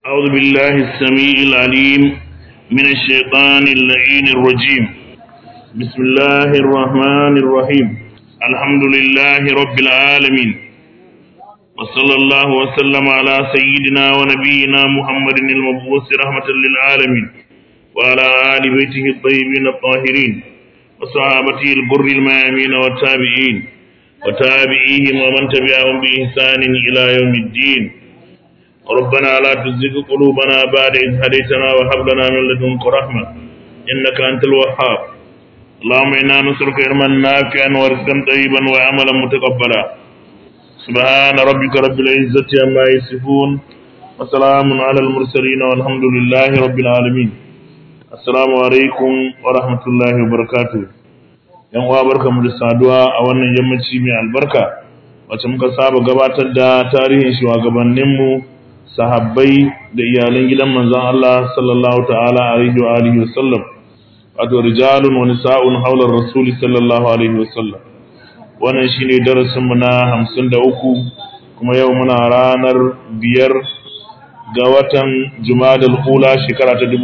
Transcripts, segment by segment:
أعوذ بالله السميع العليم من الشيطان اللعين الرجيم بسم الله الرحمن الرحيم الحمد لله رب العالمين وصلى الله وسلم على سيدنا ونبينا محمد المبعوث رحمة للعالمين وعلى آل بيته الطيبين الطاهرين وصحابته البر الميامين والتابعين وتابعيهم ومن تبعهم بإحسان إلى يوم الدين ربنا لا تزغ قلوبنا بعد إذ هديتنا وهب لنا من لدنك رحمة إنك أنت الوهاب اللهم إنا نسألك علما نافعا ورزقا طيبا وعملا متقبلا سبحان ربك رب العزة عما يصفون وسلام على المرسلين والحمد لله رب العالمين السلام عليكم ورحمة الله وبركاته yan uwa barkamu da saduwa a wannan yammaci mai albarka wacce muka saba gabatar da tarihin shugabanninmu sahabbai da iyalan gidan manzon Allah sallallahu ta'ala alaihi wa alihi wasallam wato rijalun wa nisa'un haular rasul sallallahu alaihi wasallam wannan shine darasin mu na 53 kuma yau muna ranar biyar ga watan Jumadal Ula shekara ta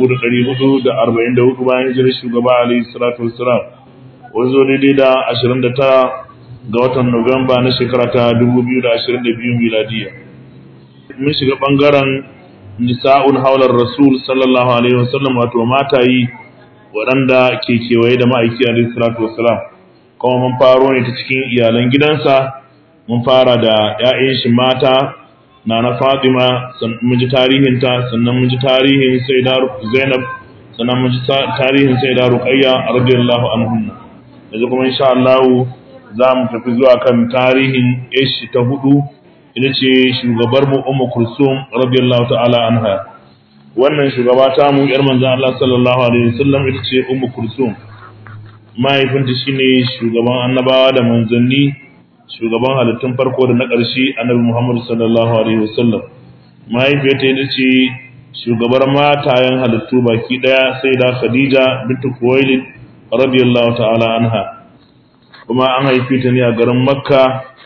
1444 bayan hijirar shugaba alaihi salatu wassalam wanzo daidai da 29 ga watan Nuwamba na shekara ta 2022 miladiya mun shiga bangaren nisa'un haular rasul sallallahu alaihi wasallam wato matayi waɗanda ke kewaye da ma'aiki alaihi salatu wasalam kuma mun faro ne ta cikin iyalan gidansa mun fara da 'ya'yan shi mata na na Fatima mun ji tarihinta sannan mun ji tarihin Sayyida Zainab sannan mun ji tarihin Sayyida Ruqayya radiyallahu anhunna yanzu kuma insha Allah za mu tafi zuwa kan tarihin ishi ta hudu ita ce shugabar mu Ummu Kulsum radiyallahu ta'ala anha wannan shugaba ta mu yar manzon Allah sallallahu alaihi wasallam ita ce Ummu Kulsum mahaifinta shine shugaban annabawa da manzanni shugaban halittun farko da na ƙarshe annabi Muhammad sallallahu alaihi wasallam mahaifiyarta ita ce shugabar matayen halittu baki daya sai da Khadija bintu Khuwailid radiyallahu ta'ala anha kuma an haife ta ne a garin Makka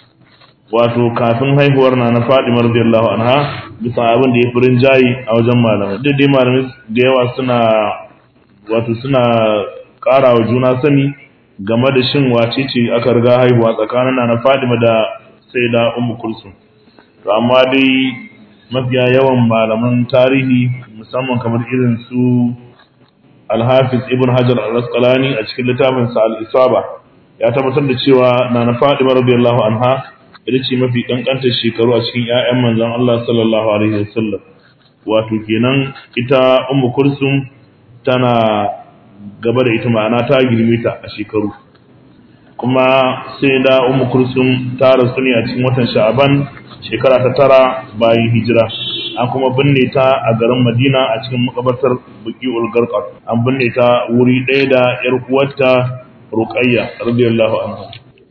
wato kafin haihuwar na na Fadima radiyallahu anha bisa abin da ya furin jayi a wajen malamai duk dai malamai da yawa suna wato suna ƙara wa juna sani game da shin wace ce aka riga haihuwa tsakanin na na Fadima da Sayyida Ummu Kulsum to amma dai mafiya yawan malaman tarihi musamman kamar irin su Al-Hafiz Ibn Hajar Al-Asqalani a cikin littafinsa Al-Isaba ya tabbatar da cewa Nana Fatima radiyallahu anha ita ce mafi kankantar shekaru a cikin ƴaƴan manzon Allah sallallahu alaihi wasallam wato kenan ita Ummu Kulsum tana gaba da ita ma'ana ta girme ta a shekaru kuma sai da Ummu Kulsum ta rasu ne a cikin watan Sha'aban shekara ta tara bayan hijira an kuma binne ta a garin Madina a cikin makabartar Buqi'ul Garqat an binne ta wuri ɗaya da ƴar uwarta Ruqayya radiyallahu anha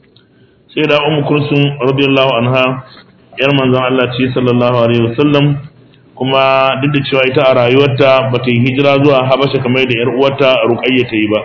sai da Ummu Kulsum radiyallahu anha ƴar manzon Allah ce sallallahu alaihi wasallam kuma duk da cewa ita a rayuwarta bata yi hijira zuwa Habasha kamar da ƴar uwarta Ruqayya ta yi ba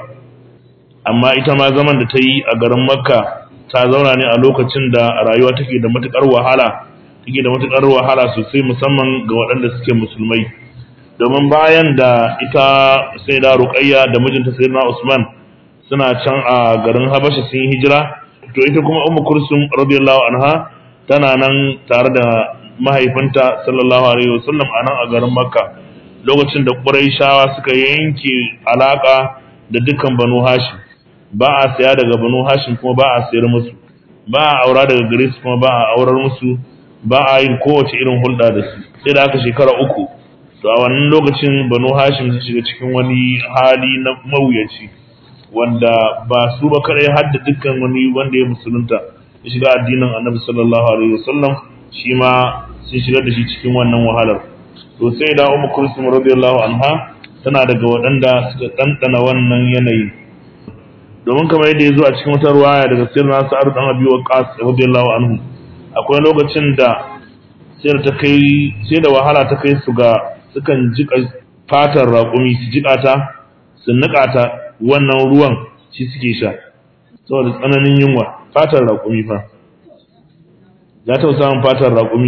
amma ita ma zaman da ta yi a garin Makka ta zauna ne a lokacin da rayuwa take da matukar wahala take da matukar wahala sosai musamman ga waɗanda suke musulmai domin bayan da ita sai da ruqayya da mijinta sayyidina usman suna can a garin habasha sun yi hijira to ita kuma ummu kursum radiyallahu anha tana nan tare da mahaifinta sallallahu alaihi wasallam a nan a garin makka lokacin da quraishawa suka yanke alaka da dukkan banu hashim ba a saya daga banu hashim kuma ba a sayar musu ba a aura daga gare su kuma ba a aurar musu ba a yin kowace irin hulɗa da su sai da aka shekara uku to a wannan lokacin banu hashim sun shiga cikin wani hali na mawuyaci wanda ba su ba kadai har da dukkan wani wanda ya musulunta ya shiga addinin annabi sallallahu alaihi wasallam shi ma sun shigar da shi cikin wannan wahalar to sai da ummu kulsum radiyallahu anha tana daga waɗanda suka ɗanɗana wannan yanayi domin kamar yadda ya zo a cikin wata ruwaya daga sirna sa'ad dan abi waqas radiyallahu anhu akwai lokacin da sai ta kai sai da wahala ta kai su ga sukan jika fatar raƙumi su jika ta su nika ta wannan ruwan shi suke sha saboda tsananin yunwa fatar raƙumi fa ya taɓa samun fatar raƙumi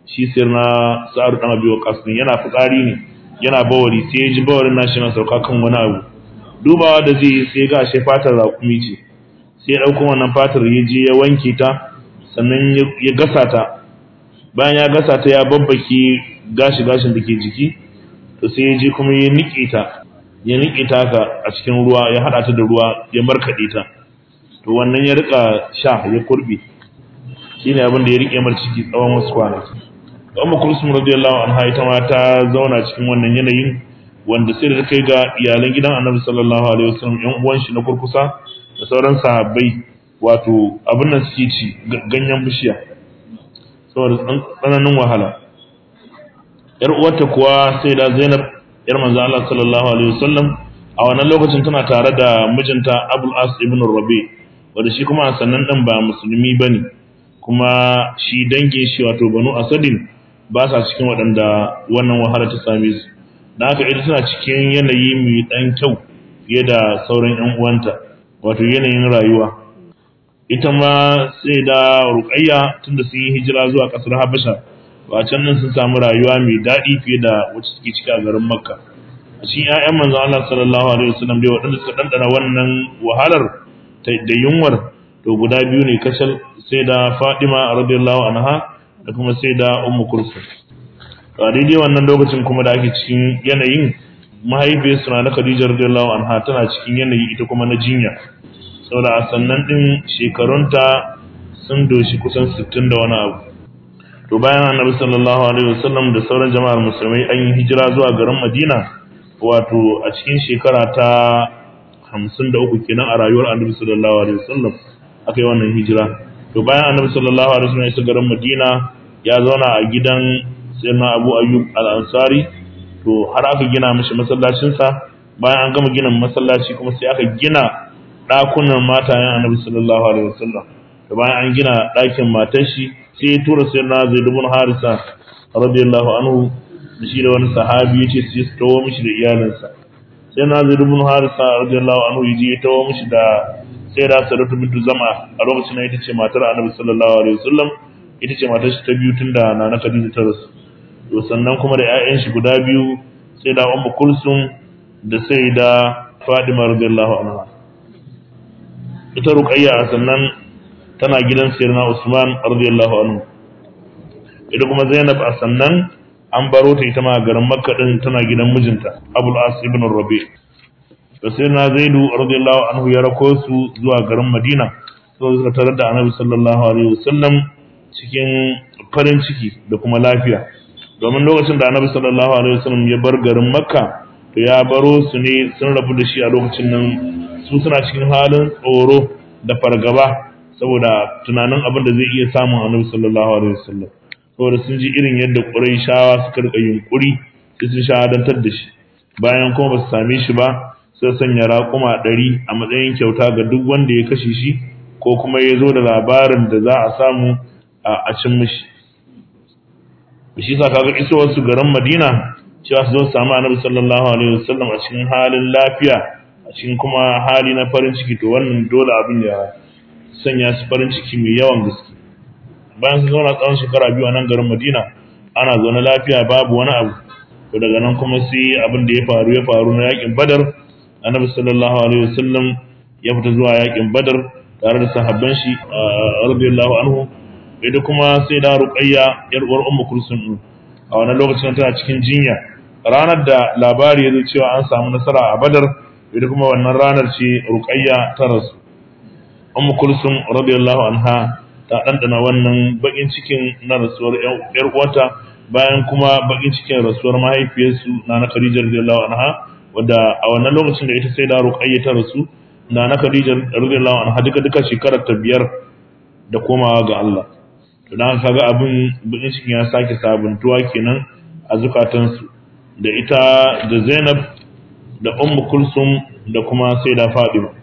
shi sai na sa'ar dan abi waqas din yana fitsari ne yana bawari sai ya ji bawarin nashi na sauka kan wani abu dubawa da zai sai ga shi fatar raƙumi ce sai ya ɗauko wannan fatar ya je ya wanke ta sannan ya gasa ta bayan ya gasa ta ya babbake gashi gashin da ke jiki to sai ya je kuma ya niƙe ta ya niƙe ta ka a cikin ruwa ya haɗa ta da ruwa ya markaɗe ta to wannan ya rika sha ya kurbe shine abin da ya rike mar ciki tsawon wasu kwanaki Ummu Kulsum radiyallahu anha ita ma ta zauna cikin wannan yanayin wanda sai da kai ga iyalan gidan Annabi sallallahu alaihi wasallam ƴan uwan shi na kurkusa da sauran sahabbai wato abin nan suke ci ganyen bishiya saboda tsananin wahala yar uwarta kuwa sai da Zainab yar manzo Allah sallallahu alaihi wasallam a wannan lokacin tana tare da mijinta Abul As ibn Rabi wanda shi kuma sannan dan ba musulmi bane kuma shi dangin shi wato Banu Asadin ba sa cikin waɗanda wannan wahala ta same su da haka ita tana cikin yanayi mai ɗan kyau fiye da sauran 'yan uwanta wato yanayin rayuwa ita ma sai da ruƙayya tunda sun yi hijira zuwa ƙasar habasha ba can nan sun samu rayuwa mai daɗi fiye da wacce suke ciki a garin makka a cikin 'ya'yan manzo Allah sallallahu alaihi wasallam dai waɗanda suka ɗanɗana wannan wahalar da yunwar to guda biyu ne kacal sai da Fatima radiyallahu anha da kuma sai da Ummu Kulsum to a daidai wannan lokacin kuma da ake cikin yanayin mahaifiyarsu na Khadija radiyallahu anha tana cikin yanayi ita kuma na jinya saboda a sannan din shekarunta sun doshi kusan 60 da wani abu to bayan Annabi sallallahu alaihi wasallam da sauran jama'ar musulmai an yi hijira zuwa garin Madina wato a cikin shekara ta 53 kenan a rayuwar Annabi sallallahu alaihi wasallam aka yi wannan hijira to bayan Annabi sallallahu alaihi wasallam ya isa garin Madina ya zauna a gidan sayyidina Abu Ayyub al-Ansari to har aka gina mishi masallacinsa bayan an gama gina masallaci kuma sai aka gina ɗakunan matayen annabi sallallahu alaihi wasallam da bayan an gina ɗakin matar shi sai ya tura sayyidina Zaid ibn Harisa radiyallahu anhu da shi da wani sahabi yace sai su tawo mishi da iyalinsa sayyidina Zaid ibn Harisa radiyallahu anhu yaje ya tawo mishi da sai da Sadatu bintu Zama a lokacin da ita ce matar annabi sallallahu alaihi wasallam ita ce matar shi ta biyu tunda nana Khadija ta rasu to sannan kuma da 'ya'yan shi guda biyu sai da Ummu Kulsum da sai da Fadima radiyallahu anha ita Ruqayya sannan tana gidan Sayyidina Usman radiyallahu anhu ita kuma Zainab a sannan an baro ta ita ma garin Makka din tana gidan mijinta Abul As ibn Rabi da Sayyidina Zaidu radiyallahu anhu ya rako su zuwa garin Madina sai suka tarar da Annabi sallallahu alaihi wasallam cikin farin ciki da kuma lafiya domin lokacin da annabi sallallahu alaihi wasallam ya bar garin makka to ya baro su ne sun rabu da shi a lokacin nan su suna cikin halin tsoro da fargaba saboda tunanin abin da zai iya samun annabi sallallahu alaihi wasallam saboda sun ji irin yadda quraishawa suka rika yunkuri sai sun shahadantar da shi bayan kuma ba su same shi ba sai sanya raƙuma ɗari a matsayin kyauta ga duk wanda ya kashe shi ko kuma ya zo da labarin da za a samu a cin mishi shi sa kaga isowar su garin Madina cewa su zo su samu Annabi sallallahu alaihi wasallam a cikin halin lafiya a cikin kuma hali na farin ciki to wannan dole abin ya sanya su farin ciki mai yawan gaske bayan su zauna tsawon shekara biyu a nan garin Madina ana zaune lafiya babu wani abu to daga nan kuma sai abin da ya faru ya faru na yakin Badar Annabi sallallahu alaihi wasallam ya fita zuwa yakin Badar tare da sahabban shi radiyallahu anhu ita kuma sai da ruqayya yar uwar ummu kulsum a wannan lokacin tana cikin jinya ranar da labari ya zo cewa an samu nasara a badar ita kuma wannan ranar ce ruqayya ta rasu ummu kulsum radiyallahu anha ta dandana wannan bakin cikin na rasuwar yar uwarta bayan kuma bakin cikin rasuwar mahaifiyarsu na na Khadija radiyallahu anha wadda a wannan lokacin da ita sai da ruqayya ta rasu na na Khadija radiyallahu anha duka duka shekarar ta biyar da komawa ga Allah to dan kaga abin bakin cikin ya sake sabuntuwa kenan a zukatansu da ita da Zainab da Ummu Kulsum da kuma Sayyida Fatima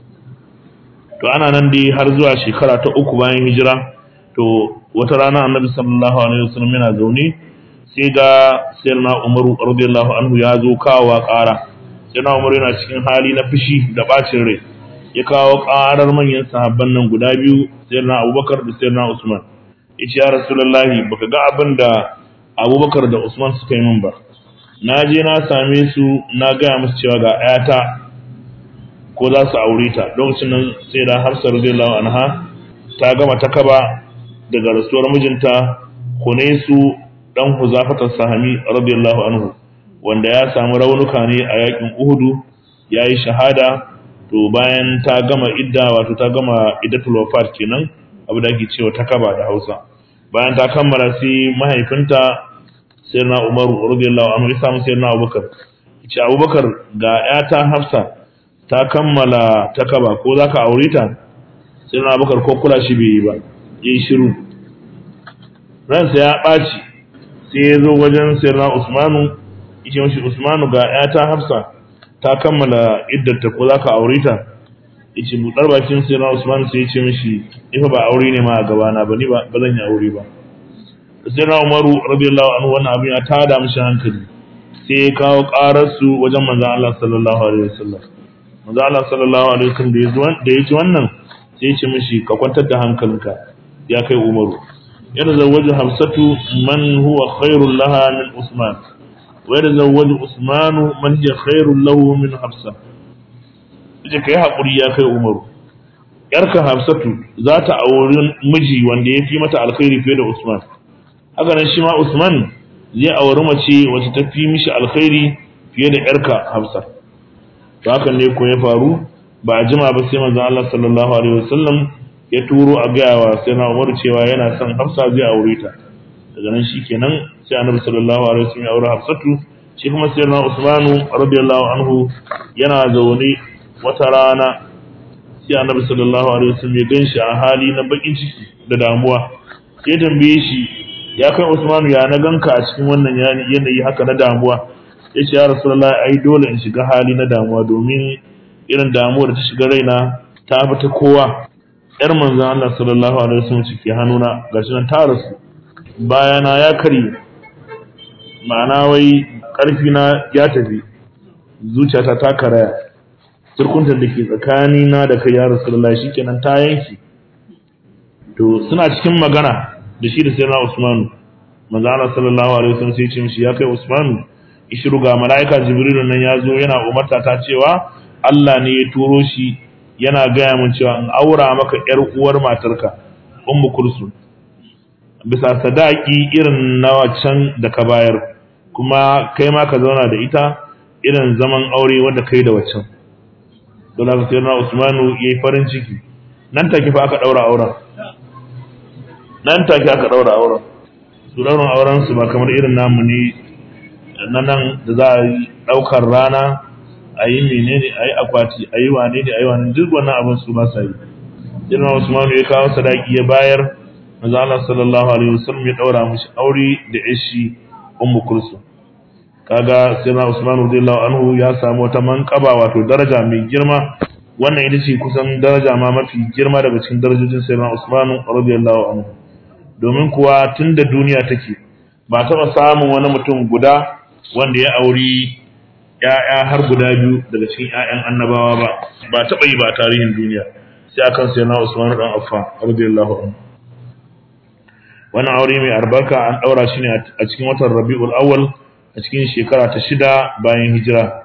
to ana nan dai har zuwa shekara ta uku bayan hijira to wata rana Annabi sallallahu alaihi wasallam yana zaune sai ga Sayyidina Umar radiyallahu anhu ya zo kawo ƙara Sayyidina Umar yana cikin hali na fushi da bacin rai ya kawo ƙarar manyan sahabban nan guda biyu Sayyidina Abubakar da Sayyidina Usman yace ya rasulullahi baka ga abin da abubakar da usman suka yi min ba na je na same su na gaya musu cewa ga ayata ko za su aure ta lokacin nan sai da hafsa radiyallahu anha ta gama ta kaba daga rasuwar mijinta hunaisu dan huzafatar sahami radiyallahu anhu wanda ya samu raunuka ne a yakin uhudu ya yi shahada to bayan ta gama idda wato ta gama iddatul wafat kenan abu da ake cewa ta kaba da hausa bayan ta kammala sai mahaifinta sayyidina umaru radiyallahu anhu ya samu sayyidina abubakar ce abubakar ga yata hafsa ta kammala ta kaba ko za ka aure ta sayyidina abubakar ko kula shi bai yi ba yi shiru ransa ya ɓaci sai ya zo wajen sayyidina usmanu yace mashi usmanu ga yata hafsa ta kammala iddarta ko za ka aure ta yace buɗar bakin sayyidina usmanu sai ya ce mishi ifa ba aure ne ma a gabana ba ni ba ba zan yi aure ba sayyidina umaru radiyallahu anhu wannan abin ya tada mishi hankali sai ya kawo ƙarar su wajen manzon Allah sallallahu alaihi wasallam manzon Allah sallallahu alaihi wasallam da ya ji wannan sai ya ce mishi ka kwantar da hankalinka ya kai umaru يتزوج حفصة من هو خير لها من عثمان ويتزوج عثمان من هي خير له من حفصة ita kai haƙuri ya kai umaru yarka hafsatu za ta auri miji wanda ya fi mata alkhairi fiye da usman haka nan shi ma usman zai auri mace wacce ta fi mishi alkhairi fiye da yarka hafsa to hakan ne ko ya faru ba a jima ba sai manzon Allah sallallahu alaihi wasallam ya turo a gaya wa sai na umaru cewa yana son hafsa zai aure ta daga nan shi kenan sai annabi sallallahu alaihi wasallam ya aure hafsatu shi kuma sai na usmanu radiyallahu anhu yana zaune wata rana sai annabi sallallahu alaihi wasallam ya ganshi a hali na bakin ciki da damuwa sai tambaye shi ya kai usmanu ya na ganka a cikin wannan yanayi haka na damuwa ya ce ya rasulullahi ai dole in shiga hali na damuwa domin irin damuwar da ta shiga raina ta fi ta kowa yar manzon Allah sallallahu alaihi wasallam cike hannuna gashi nan ta rasu bayana ya kare ma'ana wai karfi na ya tafi zuciyata ta karaya turkuntar da ke tsakani na da kai ya rasulullahi shikenan ta yanki to suna cikin magana da shi da sayyidina Usman manzo Allah sallallahu alaihi wasallam sai ya ce mishi ya kai Usman ishiru ga malaika Jibril nan ya zo yana umarta ta cewa Allah ne ya turo shi yana gaya min cewa in aura maka ‘yar uwar matarka, Ummu Kulsum, bisa sadaki irin na wacan da ka bayar, kuma kai ma ka zauna da ita irin zaman aure wanda kai da waccan. Don haka sai na Usmanu ya yi farin ciki, nan take fa aka ɗaura auren. Nan take aka ɗaura auren. Su ɗaurin auren su ba kamar irin namu ne na nan da za a yi ɗaukar rana a yi menene a yi akwati a yi wane ne a yi wane duk wannan abin su ba sa yi jirma usman ya kawo sadaki ya bayar maza Allah sallallahu alaihi wasallam ya daura mishi aure da ishi ummu kulsum kaga sai na usman radiyallahu anhu ya samu wata manqaba wato daraja mai girma wannan ita ce kusan daraja ma mafi girma daga cikin darajojin sayyidina usman radiyallahu anhu domin kuwa tun da duniya take ba taɓa samun wani mutum guda wanda ya auri ‘ya'ya har guda biyu daga cikin ‘ya'yan annabawa ba, ba taɓa yi ba a tarihin duniya, sai akan sai na Usman ɗan Affa, radiyallahu anhu. Wannan aure mai albarka an ɗaura shi ne a cikin watan Rabi'ul Awwal a cikin shekara ta shida bayan hijira.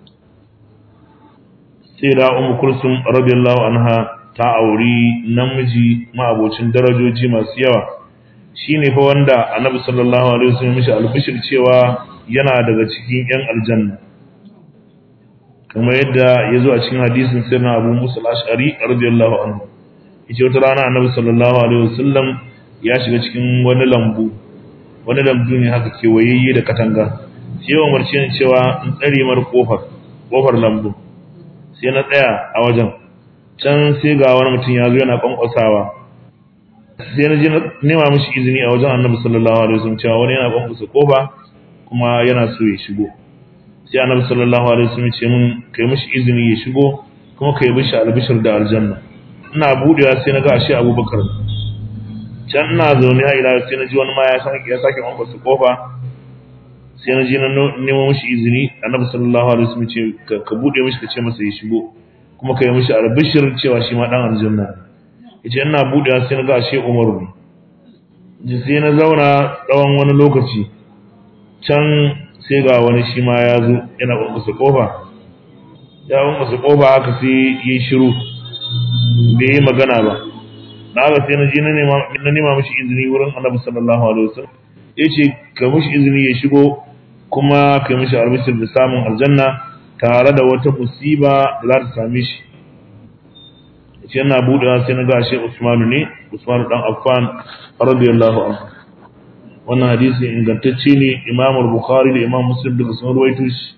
Sai da Ummu Kulsum radiyallahu anha ta auri namiji ma'abocin darajoji masu yawa. Shi ne fa wanda Annabi sallallahu alaihi wasallam mishi albishir cewa yana daga cikin ‘yan aljanna. kamar yadda ya zo a cikin hadisin sai na abu musul ashari radiyallahu anhu yace wata rana annabi sallallahu alaihi wasallam ya shiga cikin wani lambu wani lambu ne haka kewayayye da katanga sai ya umarci ni cewa in tsare mar kofar kofar lambu sai na tsaya a wajen can sai ga wani mutum ya zo yana kwankwasawa sai na je nema mishi izini a wajen annabi sallallahu alaihi wasallam cewa wani yana kwankwasa kofa kuma yana so ya shigo sai annabi sallallahu alaihi wasallam ce mun kai mishi izini ya shigo kuma kai mishi albishir da aljanna ina budewa sai na ga ashe abubakar can ina zaune ha ila sai na ji wani ma ya sake ya sake wanka su kofa sai na ji na nemo mishi izini annabi sallallahu alaihi wasallam ce ka bude mishi ka ce masa ya shigo kuma kai mishi albishir cewa shi ma dan aljanna yace ina budewa sai na ga ashe umaru ne sai na zauna tsawon wani lokaci can sai ga wani shi ma ya zo yana ƙwanƙwasa ƙofa ya ƙwanƙwasa ƙofa haka sai yi shiru bai yi magana ba na haka sai na je na nema mashi izini wurin annabi sallallahu alaihi wasallam ya ce ka mashi izini ya shigo kuma ka mishi albishir da samun aljanna tare da wata musiba da za ta same shi ce yana buɗewa sai na gashe Usmanu ne Usmanu dan Affan radiyallahu anhu wannan hadisi ingantacce ne Imam Bukhari da Imam Muslim duka sun ruwaito shi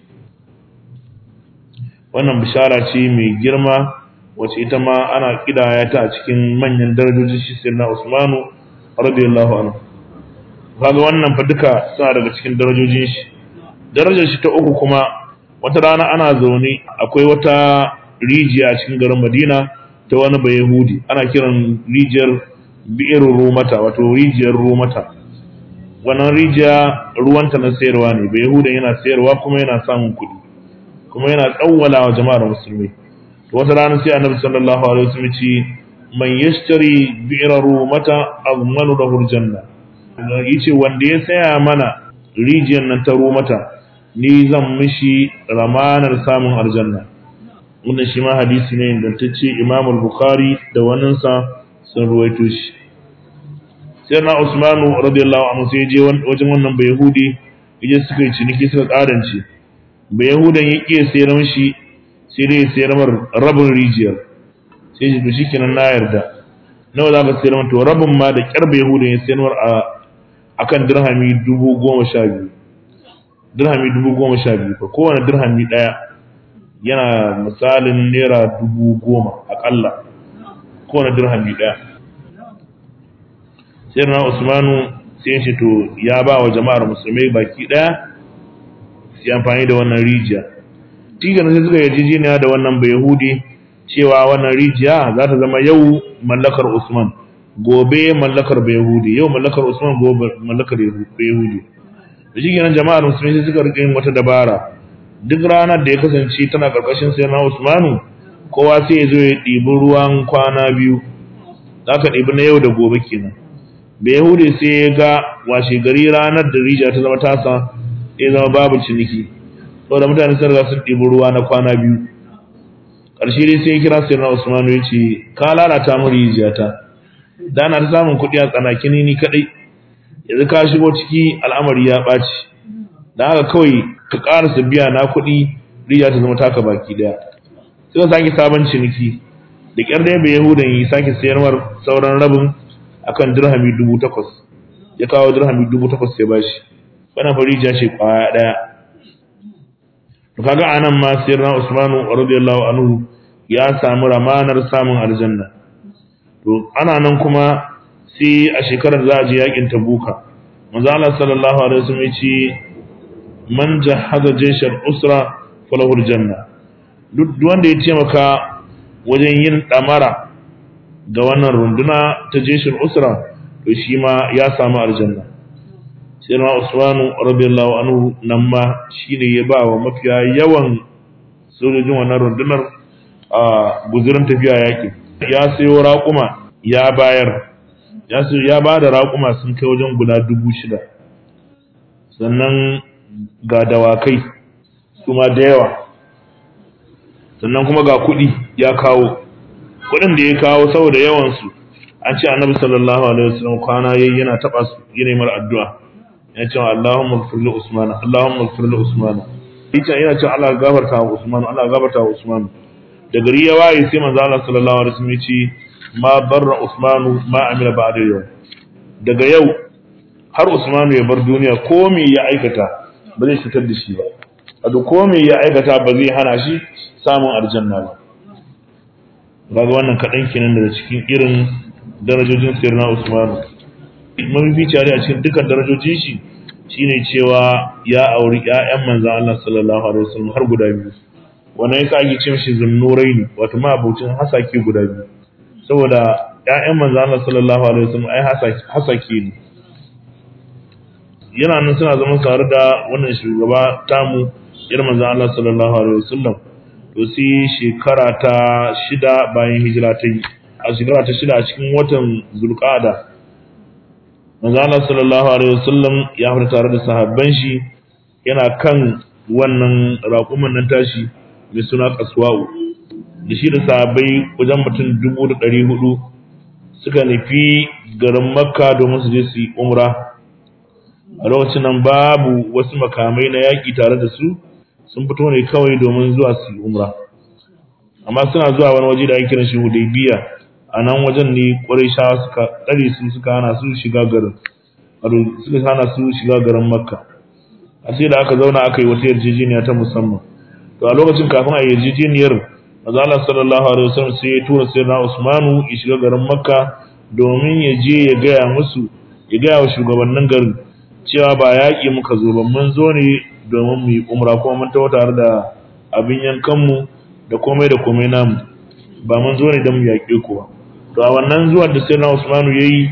wannan bishara ce mai girma wacce ita ma ana kidaya ta a cikin manyan darajojin shi sirna Usmanu radiyallahu anhu kaga wannan fa duka suna daga cikin darajojin shi darajar shi ta uku kuma wata rana ana zaune akwai wata rijiya a cikin garin Madina ta wani bayahudi ana kiran rijiyar bi'ir rumata wato rijiyar rumata wannan rijiya ruwanta na sayarwa ne bayahudan yana sayarwa kuma yana samun kuɗi kuma yana tsawwala wa jama'ar musulmi to wata rana sai annabi sallallahu alaihi wasallam ce man yashtari bi'ir rumata azmanu lahu aljanna yace wanda ya saya mana rijiyar nan ta rumata ni zan mishi ramanar samun aljanna wannan shi ma hadisi ne ingantacce Imam al-Bukhari da waninsa sun ruwaito shi sai na Usmanu radiyallahu anhu sai je wajen wannan Bayahudi yaje suka yi ciniki suka karance Bayahudan ya kiye sayar mishi sai dai sayar mar rabin rijiyar sai ji to shikenan na yarda nawa za ka sayar to rabin ma da kyar Bayahudan ya sayar mar a akan dirhami dubu goma sha biyu dirhami dubu goma sha biyu fa kowane dirhami ɗaya yana misalin naira dubu goma akalla kowane dirhami ɗaya sai na usmanu sai shi to ya ba wa jama'ar musulmai baki ɗaya su amfani da wannan rijiya tigan sai suka yarjejeniya da wannan bayahudi cewa wannan rijiya za ta zama yau mallakar usman gobe mallakar bayahudi yau mallakar usman gobe mallakar bayahudi da shi kenan jama'ar musulmai sai suka rike yin wata dabara duk ranar da ya kasance tana karkashin sai na Usmanu kowa sai ya zo ya ɗibi ruwan kwana biyu za ka ɗibi na yau da gobe kenan bai yahudi sai ya ga washe gari ranar da rija ta zama tasa ya zama babu ciniki saboda mutane sun riga sun ɗibi ruwa na kwana biyu ƙarshe dai sai ya kira sai na Usmanu ya ce ka lalata mu rijiyata da na ta samun kuɗi a tsanakini ni kaɗai yanzu ka shigo ciki al'amari ya ɓaci da haka kawai ka ƙarasa biya na kuɗi riya ta zama taka baki ɗaya suka sake sabon ciniki da ƙyar da bai yahudan yi sake sayarwar sauran rabin akan dirhami dubu takwas ya kawo dirhami dubu takwas ya bashi wannan fari ja ce ƙwaya ɗaya to kaga anan ma sayar na usmanu radiyallahu anhu ya samu ramanar samun aljanna to ana nan kuma sai a shekarar za a je yakin tabuka manzo Allah sallallahu alaihi wasallam ya ce man jahaza jeshar usra falahu aljanna duk wanda ya taimaka wajen yin damara ga wannan runduna ta jeshar usra to shi ma ya samu aljanna sai na usmanu radiyallahu anhu nan ma shine ya ba wa mafiya yawan sojojin wannan rundunar a guzurin tafiya yaki ya sayo raƙuma ya bayar ya ba da raƙuma sun kai wajen guda dubu shida sannan ga dawakai kuma da yawa sannan kuma ga kuɗi ya kawo kuɗin da ya kawo saboda yawansu an ce annabi sallallahu alaihi wasallam kwana yayi yana taba su yana mar addu'a yana cewa Allahumma ighfir li Usman Allahumma ighfir li Usman yace yana cewa Allah gafarta wa Usman Allah gafarta wa Usman da gari ya waye sai manzo Allah sallallahu alaihi wasallam ya ce ma barra Usman ma amila ba'da yau daga yau har Usman ya bar duniya ko me ya aikata ba zai fitar da shi ba wato ko me ya aikata ba zai hana shi samun aljanna ba kaga wannan kaɗan kenan daga cikin irin darajojin sirna Usman mafifici a cikin dukkan darajojin shi shine cewa ya auri ƴaƴan manzon Allah sallallahu alaihi wasallam har guda biyu wannan yasa ake ce mishi zunnuraini wato ma abucin hasake guda biyu saboda ƴaƴan manzon Allah sallallahu alaihi wasallam ai hasake ne yana nan suna zama tare da wannan shugaba tamu irin manzon Allah sallallahu alaihi wasallam to sai shekara ta shida bayan hijira ta yi a shekara ta shida a cikin watan zulqada manzo Allah sallallahu alaihi wasallam ya fita tare da sahabban shi yana kan wannan raƙuman nan tashi mai suna kaswa'u da shi da sahabbai wajen mutum dubu da ɗari hudu suka nufi garin makka domin su je su yi umra a lokacin nan babu wasu makamai na yaƙi tare da su sun fito ne kawai domin zuwa su yi umra amma suna zuwa wani waje da ake kiran shi hudaybiya a nan wajen ne ƙwarishawa suka ɗare su suka hana su shiga garin suka hana su shiga garin makka a sai da aka zauna aka yi wata yarjejeniya ta musamman to a lokacin kafin a yarjejeniyar maza Allah sallallahu alaihi wasallam sai ya tura sayyidina Usmanu ya shiga garin makka domin ya je ya gaya musu ya gaya wa shugabannin garin cewa ba yaƙi muka zo ba mun zo ne domin mu yi umra kuma mun tawo tare da abin yankanmu da komai da komai namu ba mun zo ne don mu yaƙe ku ba to a wannan zuwan da sai na Usmanu ya yi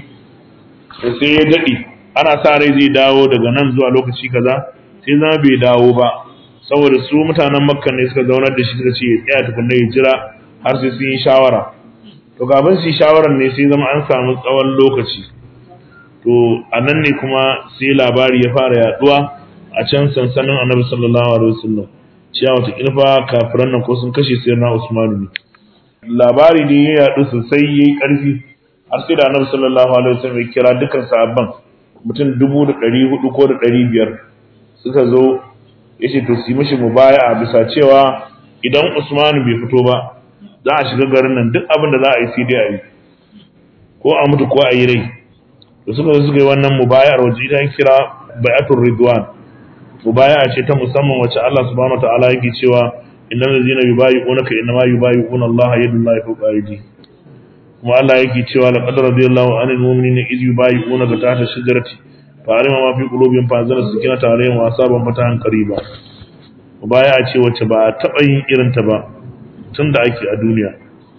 sai ya daɗe ana sa rai zai dawo daga nan zuwa lokaci kaza sai zama bai dawo ba saboda su mutanen makka ne suka zaunar da shi suka ce ya tsaya tukunna ya jira har sai sun yi shawara to kafin su yi shawarar ne sai zama an samu tsawon lokaci to a nan ne kuma sai labari ya fara yaduwa a can sansanin annabi sallallahu alaihi wasallam cewa wata ilfa kafiran nan ko sun kashe sayyidina Usmanu ne labari ne ya yadu sosai yayi karfi har sai da annabi sallallahu alaihi wasallam ya kira dukkan sahabban mutum dubu da ɗari hudu ko da ɗari biyar suka zo ya ce to su yi mishi mubaya'a bisa cewa idan Usmanu bai fito ba za a shiga garin nan duk abin da za a yi sai dai a yi ko a mutu ko a yi rai da suka zo suka yi wannan mubaya'ar waje ita kira bai'atul ridwan mubaya'a ce ta musamman wacce Allah subhanahu wataala yake cewa innal ladzina yubayi'unaka innama yubayi'una Allah yadullahi fawqa aydihim kuma Allah yake cewa laqad radiyallahu anil mu'minina iz yubayi'unaka tahta shajarati fa'alima ma fi qulubihim fa anzala sakinata alaihim wa asaban fatahan qariba mubaya'a ce wacce ba a taɓa yin irin ta ba tunda ake a duniya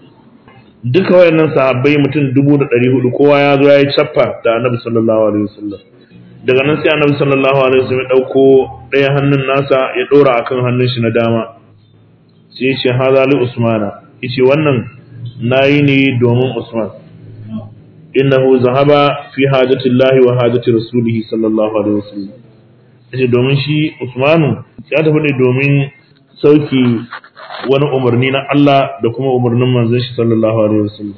duka wayannan sahabbai mutum dubu da ɗari hudu kowa ya zo ya yi cappa da annabi sallallahu alaihi wasallam daga nan sai annabi sallallahu alaihi wasallam ya ɗauko ɗaya hannun nasa ya ɗora akan hannun shi na dama sai ya ce haza li usmana yace wannan nayi ne domin usman innahu zahaba fi hajatillahi wa hajati rasulihi sallallahu alaihi wasallam yace domin shi usmanu ya tafi ne domin sauki wani umarni na Allah da kuma umarnin manzon shi sallallahu alaihi wasallam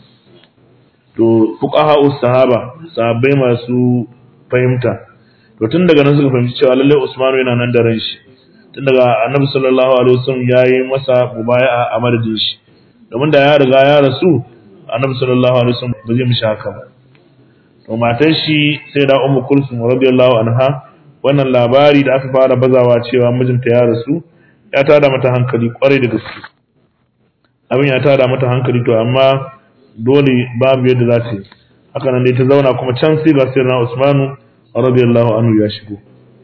to fuqaha sahaba sahabbai masu fahimta to tun daga nan suka fahimci cewa lalle Usmanu yana nan da ran shi tun daga Annabi sallallahu alaihi wasallam yayi masa mubaya'a a madadin shi domin da ya riga ya rasu Annabi sallallahu alaihi wasallam ba zai mishi haka ba to matar shi sai da Ummu Kulsum radiyallahu anha wannan labari da aka fara bazawa cewa mijinta ya rasu ya tada mata hankali kwarai da gaske abin ya tada mata hankali to amma dole babu yadda za ta yi haka nan dai ta zauna kuma can sai ga sirna Usmanu radiyallahu anhu ya shigo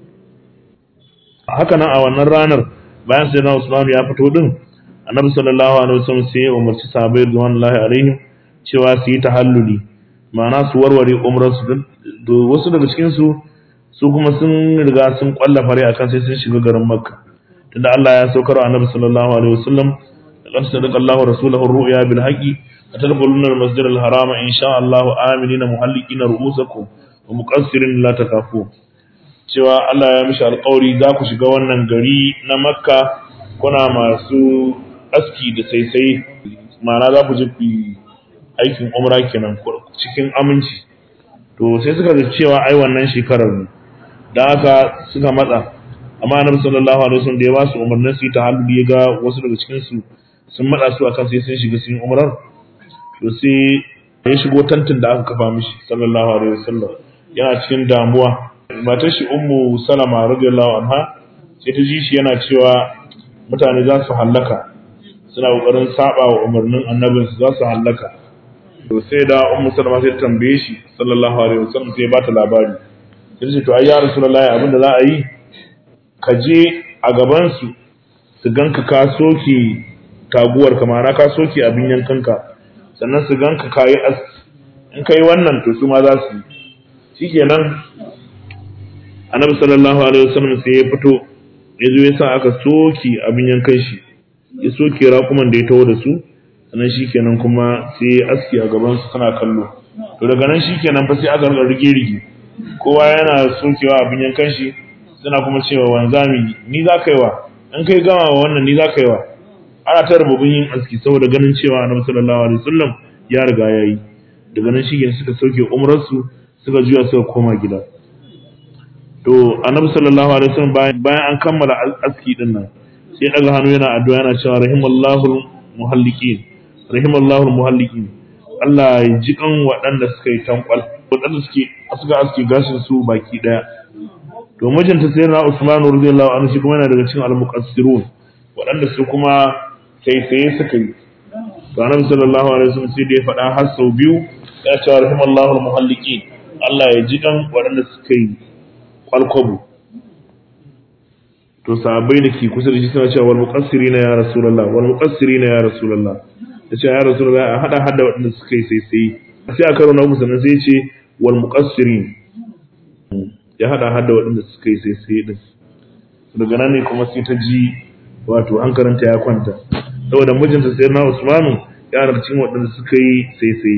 haka nan a wannan ranar bayan sirna Usmanu ya fito din annabi sallallahu alaihi wasallam sai ya umarci sahabbai radiyallahu alaihim cewa su yi tahalluli ma'ana su warware umrar su wasu daga cikin su su kuma sun riga sun kwalla fare akan sai sun shiga garin Makka tunda Allah ya saukar wa Annabi sallallahu alaihi wasallam laqad sadaqa Allahu rasulahu ar-ru'ya bil haqqi atadkhuluna al-masjid al-harama in sha Allah aminina muhallikina ru'usakum wa muqassirin la takafu cewa Allah ya mishi alƙawari za ku shiga wannan gari na Makka kuna masu aski da saisai ma'ana za ku je ku aikin umra kenan cikin aminci to sai suka ga cewa ai wannan shekarar ne da haka suka matsa amma annabi sallallahu alaihi wasallam da ya ba su umarnin su yi tahalluli ya ga wasu daga cikin su sun matsa su akan sai sun shiga sun umrar to sai ya shigo tantin da aka kafa mishi sallallahu alaihi wasallam yana cikin damuwa matar shi ummu salama radiyallahu anha sai ta ji shi yana cewa mutane za su hallaka suna kokarin saba wa umarnin annabin su za su hallaka to sai da ummu salama sai ta tambaye shi sallallahu alaihi wasallam sai ya bata labari sai ce to ai ya rasulullahi abinda za a yi ka je a gabansu su ganka ka soke taguwar ka ma'ana ka soke abin yankanka sannan su ganka ka yi aski in ka yi wannan to su ma za su yi shikenan annabi sallallahu alaihi wasallam sai ya fito ya zo ya sa aka soke abin yankan shi ya soke raƙuman da ya taho da su sannan shikenan kuma sai ya aski a gaban su suna kallo to daga nan shikenan fa sai aka rige rige kowa yana sokewa abin yankan shi suna kuma cewa wanzami ni za ka yi wa in kai gama wa wannan ni za ka yi wa ana ta rububin yin aski saboda ganin cewa annabi sallallahu alaihi wasallam ya riga ya yi daga nan shi suka sauke umrarsu suka juya suka koma gida to annabi sallallahu alaihi wasallam bayan an kammala aski din nan sai daga hannu yana addu'a yana cewa rahimallahu muhalliqin rahimallahu muhalliqin Allah ya ji kan waɗanda suka yi tankwal waɗanda suke suka aski gashin su baki daya to mijinta sai na Usman radiyallahu anhu shi kuma yana daga cikin al-muqassirun waɗanda su kuma sai sai suka yi to annabi sallallahu alaihi wasallam sai da ya faɗa har sau biyu ya ce rahimallahu al-muhalliqin Allah ya ji kan waɗanda suka yi kwalkwabo to sahabbai da ke kusa da shi suna cewa wal muqassirina ya rasulullah wal muqassirina ya rasulullah ya ce ya rasulullah a hada hada waɗanda suka yi sai sai sai a karo na uku sannan sai ce wal muqassirin ya hada hada waɗanda suka yi sai sai din daga nan ne kuma sai ta ji wato hankalinta ya kwanta saboda mijinta sai na Usmanu ya cikin waɗanda suka yi sai sai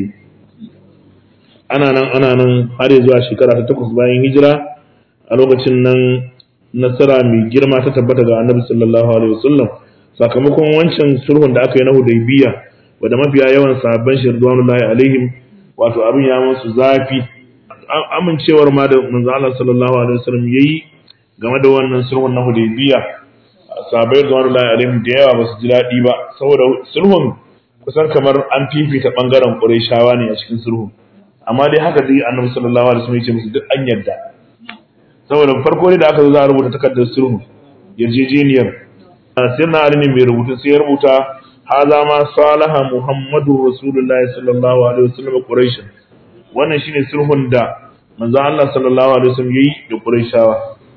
ana nan ana nan har zuwa shekara ta takwas bayan hijira a lokacin nan nasara mai girma ta tabbata ga annabi sallallahu alaihi wasallam sakamakon wancan sulhun da aka yi na hudaybiya wanda mafiya yawan sahabban shi ridwanullahi alaihim wato abin ya musu zafi amincewar ma da manzo Allah sallallahu alaihi wasallam yayi game da wannan sulhun na hudaybiya sahabbai ridwanullahi alaihim da yawa ba su ji daɗi ba saboda sulhun kusan kamar an fifita bangaren qurayshawa ne a cikin sulhun amma dai haka dai annabi sallallahu alaihi wasallam ya ce musu duk an yarda saboda farko ne da aka zo za a rubuta takardar sulhu yarjejeniyar sai na ali ne mai rubutu sai ya rubuta haza ma salaha muhammadu rasulullahi sallallahu alaihi wasallam quraish wannan shine sulhun da manzo Allah sallallahu alaihi wasallam yayi da quraishawa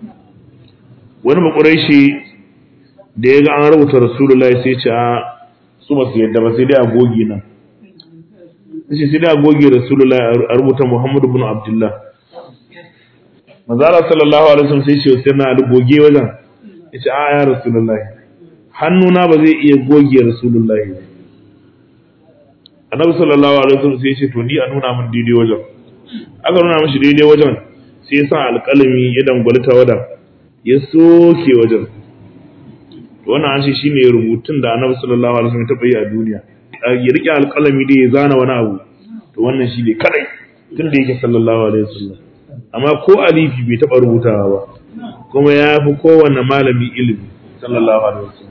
wani ba quraishi da ya ga an rubuta rasulullahi sai ya ce a su ba su yadda ba sai dai a goge nan sai sai dai a goge rasulullahi a rubuta muhammadu bin abdullah Mazala sallallahu alaihi wasallam sai ce sai na ali goge wajen yace a ya rasulullahi hannuna ba zai iya goge rasulullahi annabi sallallahu alaihi wasallam sai ce to ni a nuna min daidai wajen aka nuna mishi daidai wajen sai ya sa alƙalami ya dangwali wadan ya soke wajen to wannan an ce shine rubutun da annabi sallallahu alaihi wasallam ya taɓa yi a duniya ya rike alƙalami dai ya zana wani abu to wannan shine kadai tun da yake sallallahu alaihi wasallam amma ko alifi bai taɓa rubutawa ba kuma ya fi kowane malami ilimi sallallahu alaihi wasallam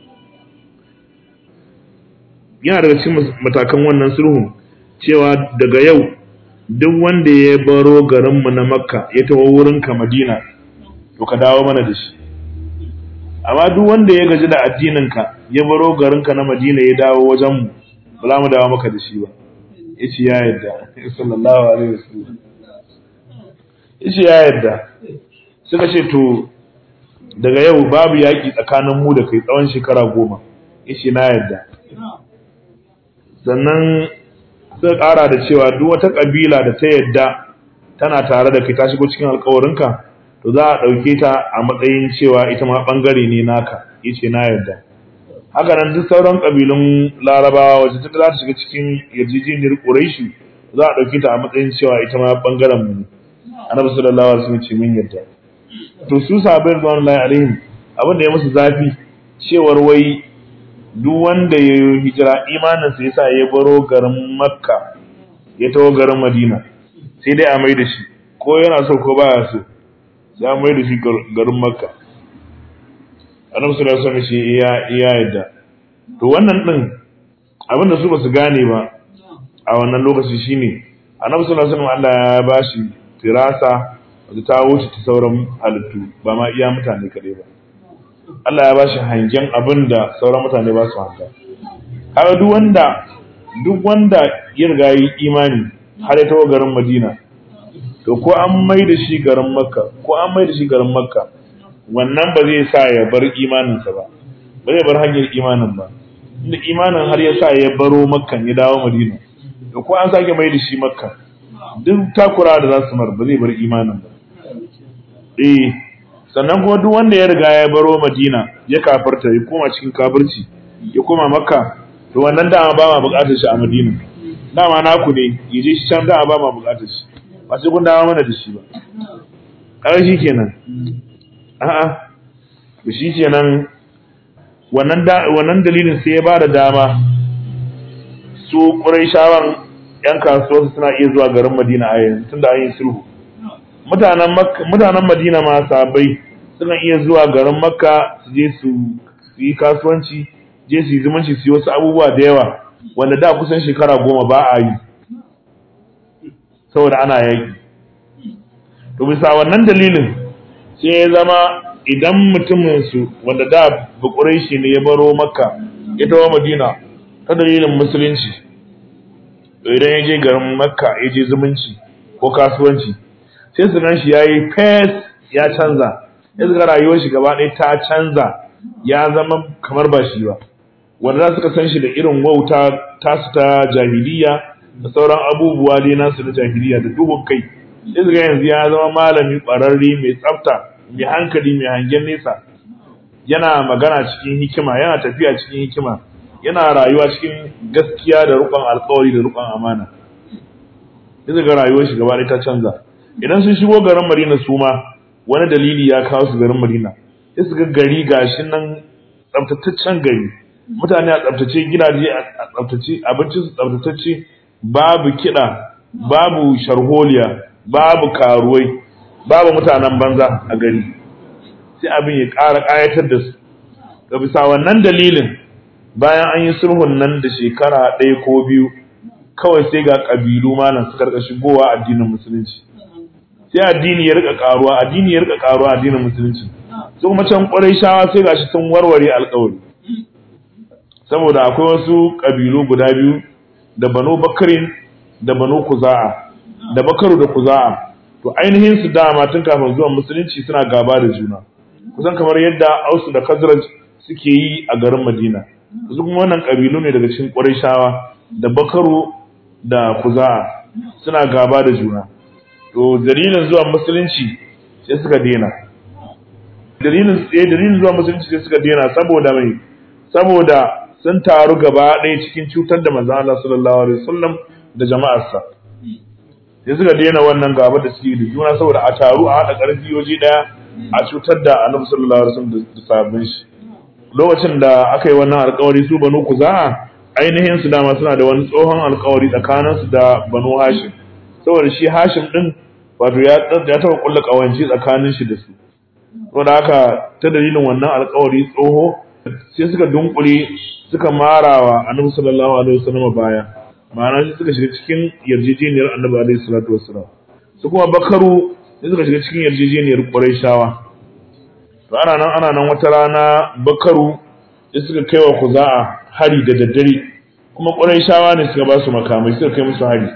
yana daga cikin matakan wannan sulhun cewa daga yau duk wanda ya baro garinmu na makka ya tawo wurinka madina to ka dawo mana da shi amma duk wanda ya gaji da addininka ya baro garinka na madina ya dawo wajenmu ba za mu dawo maka da shi ba ya ce ya yarda sallallahu alaihi wasallam yace ya yarda suka ce to daga yau babu yaƙi tsakanin mu da kai tsawon shekara goma yace na yarda sannan suka ƙara da cewa duk wata ƙabila da ta yarda tana tare da kai ta shigo cikin alƙawarinka to za a ɗauke ta a matsayin cewa ita ma ɓangare ne naka yace na yarda haka nan duk sauran ƙabilun larabawa wacce ta za ta shiga cikin yarjejeniyar ƙuraishi za a ɗauke ta a matsayin cewa ita ma ɓangaren mu ne annabi sallallahu alaihi wasallam ce mun yarda to su sahabbai radiyallahu alaihim abin da ya musu zafi cewar wai duk wanda ya yi hijira imanin sa yasa ya baro garin makka ya taho garin madina sai dai a mai da shi ko yana so ko baya so sai a mai da shi garin makka annabi sallallahu alaihi wasallam ce iya iya yarda to wannan din abin da su ba su gane ba a wannan lokaci shine annabi sallallahu alaihi wasallam Allah ya bashi firasa da ta wuce ta sauran halittu ba ma iya mutane kaɗai ba Allah ya ba shi hangen abin da sauran mutane ba su hanga kaga duk wanda duk wanda ya riga yi imani har ya tawo garin Madina to ko an mai da shi garin Makka ko an mai da shi garin Makka wannan ba zai sa ya bar imaninsa ba ba zai bar hanyar imanin ba inda imanin har ya sa ya baro Makka ya dawo Madina to ko an sake mai da shi Makka duk takura da za su mar ba zai bar imanin ba eh sannan kuma duk wanda ya riga ya baro madina ya kafarta ya koma cikin kafirci ya koma makka to wannan dama ba ma bukatar shi a madina dama naku ne ya je shi can dama ba ma bukatar shi ba sai kun dawo mana da shi ba kaga shi kenan a'a to shi kenan wannan wannan dalilin sai ya bada dama su Qurayshawan yan kasuwa suna iya zuwa garin Madina a yanzu tunda an yi sulhu mutanen mutanen Madina ma sabai suna iya zuwa garin Makka su je su yi kasuwanci je su yi zumunci su yi wasu abubuwa da yawa wanda da kusan shekara goma ba a yi saboda ana yaki to bisa wannan dalilin sai ya zama idan mutumin su wanda da bukurai shi ne ya baro makka ya tawo madina ta dalilin musulunci to idan ya je garin makka ya je zumunci ko kasuwanci sai su gan shi ya yi fes ya canza ya ga rayuwar shi gaba ɗaya ta canza ya zama kamar ba shi ba wanda za suka san shi da irin wauta tasu ta jahiliya da sauran abubuwa dai nasu na jahiliya da dubun kai sai su ga yanzu ya zama malami ƙwararre mai tsafta mai hankali mai hangen nesa yana magana cikin hikima yana tafiya cikin hikima yana rayuwa cikin gaskiya da rukun alkawari da rukun amana sai ga rayuwar shi gaba ta canza idan sun shigo garin Madina su ma wani dalili ya kawo su garin Madina sai su ga gari gashi nan tsaftataccen gari mutane a tsaftace gidaje a tsaftace abinci su tsaftatacce babu kiɗa babu sharholiya babu karuwai babu mutanen banza a gari sai abin ya ƙara ƙayatar da su ga bisa wannan dalilin bayan an yi sulhun nan da shekara ɗaya ko biyu kawai sai ga ƙabilu malam suka rika shigowa addinin musulunci sai addini ya rika ƙaruwa addini ya rika ƙaruwa addinin musulunci su kuma can ƙwarai shawa sai gashi sun warware alƙawari saboda akwai wasu ƙabilu guda biyu da banu bakarin da banu kuza'a da bakaru da kuza'a to ainihin su dama tun kafin zuwan musulunci suna gaba da juna kusan kamar yadda ausu da kazraj suke yi a garin madina su kuma wannan kabilu ne daga cikin ƙurayshawa da bakaru da kuza'a suna gaba da juna to dalilin zuwan musulunci sai suka dena dalilin eh dalilin zuwan musulunci sai suka dena saboda mai saboda sun taru gaba ɗaya cikin cutar da manzo Allah sallallahu alaihi wasallam da jama'arsa sai suka daina wannan gaba da suke da juna saboda a taru a haɗa ƙarfi waje ɗaya a cutar da annabi sallallahu alaihi wasallam da sabbin shi lokacin da aka yi wannan alƙawari su banu kuza'a ainihin su dama suna da wani tsohon alƙawari tsakanin su da banu hashim saboda shi hashim din wato ya ya taɓa kulla ƙawanci tsakanin shi da su saboda haka ta dalilin wannan alƙawari tsoho sai suka dunkule suka marawa annabi sallallahu alaihi wasallam baya ma'ana sai suka shiga cikin yarjejeniyar annabi alaihi salatu wassalam su kuma bakaru sai suka shiga cikin yarjejeniyar quraishawa to ana nan ana nan wata rana bakaru sai suka kai wa kuza'a hari da daddare kuma quraishawa ne suka ba su makamai suka kai musu hari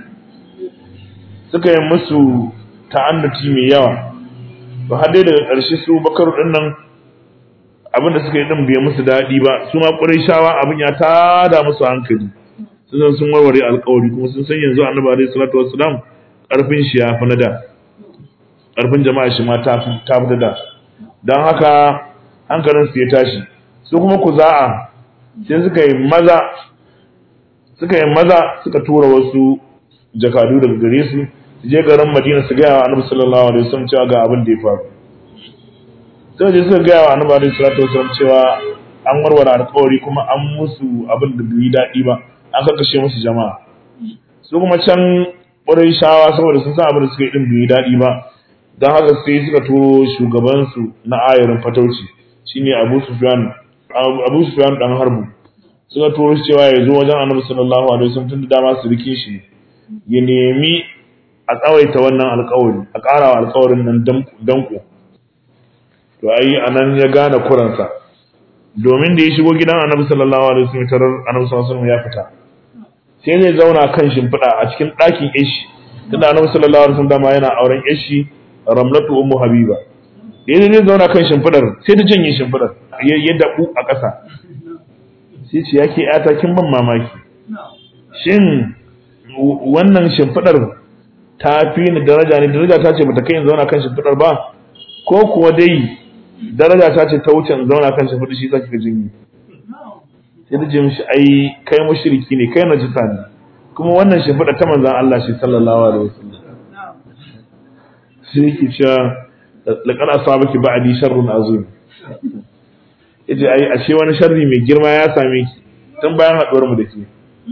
suka yi musu ta'annuti mai yawa to har dai daga ƙarshe su bakaru din nan abin da suka yi din bai musu daɗi ba su ma quraishawa abin ya tada musu hankali sun sun warware alkawari kuma sun san yanzu annabi alaihi salatu wassalam karfin shi ya fi na da karfin jama'a shi ma ta fi ta fi da dan haka hankalin su ya tashi su kuma kuza'a sai suka yi maza suka yi maza suka tura wasu jakadu daga gare su su je garin Madina su ga annabi sallallahu alaihi wasallam cewa ga abin da ya faru sai je suka ga annabi alaihi salatu wassalam cewa an warware alkawari kuma an musu abin da bai daɗi ba an kashe musu jama'a su kuma can ƙwarai shawa saboda sun san abin da suka yi ɗin bai daɗi ba don haka sai suka turo shugabansu na ayarin fatauci shine abu sufyan abu sufyan dan harbu suka turo shi cewa ya zo wajen annabi sallallahu alaihi wasallam tun da dama su rike shi ya nemi a tsawaita wannan alƙawari a ƙara wa alƙawarin nan danko to ai anan ya gane kuransa domin da ya shigo gidan annabi sallallahu alaihi wasallam tarar annabi sallallahu alaihi wasallam ya fita sai zai zauna kan shimfiɗa a cikin ɗakin ishi tunda annabi sallallahu alaihi wasallam dama yana auren ishi ramlatu ummu habiba da zai zauna kan shimfiɗar sai ta janye shimfiɗar ya dabu a ƙasa sai ce yake yata kin ban mamaki shin wannan shimfiɗar ta fi ni daraja ne daraja ta ce bata kai in zauna kan shimfiɗar ba ko kuwa dai daraja ta ce ta wuce in zauna kan shimfiɗar shi zaki ka jinyi sai da jin shi ai kai mushriki ne kai najisa ne kuma wannan shimfiɗa ta manzon Allah shi sallallahu alaihi wasallam sai yake cewa laqad asabaki ba'di sharrun azim yace ai ashe wani sharri mai girma ya same ki tun bayan haduwar mu da ke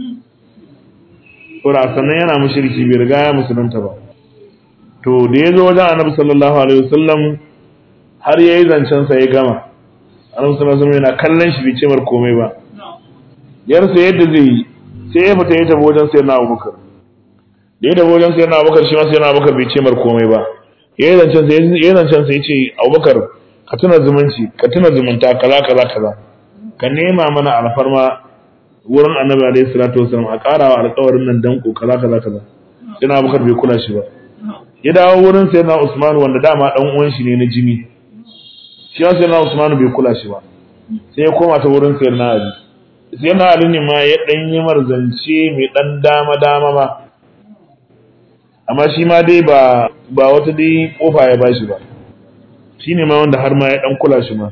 Kura sannan yana mushriki bai riga ya musulunta ba to da ya zo wajen annabi sallallahu alaihi wasallam har yayi zancen sa ya gama annabi sallallahu alaihi wasallam yana kallon shi bai ce mar komai ba yarsa yadda zai yi sai ya fita ya tafi wajen sayyidina Abubakar da ya tafi wajen sayyidina Abubakar shi ma sayyidina Abubakar bai ce mar komai ba yayi zancen sa yayi zancen sa yace Abubakar ka tuna zumunci ka tuna zumunta kaza kaza kaza ka nema mana alfarma wurin annabi alaihi salatu wasallam a karawa alƙawarin nan danko kaza kaza kaza sayyidina Abubakar bai kula shi ba ya dawo wurin sayyidina Usman wanda dama dan uwan shi ne na jini shi sai na Usman bai kula shi ba sai ya koma ta wurin sayyidina Ali sai na Ali ne ma ya dan yi marzance mai dan dama dama ba amma shi ma dai ba ba wata dai kofa ya bashi ba shine ma wanda har ma ya dan kula shi ma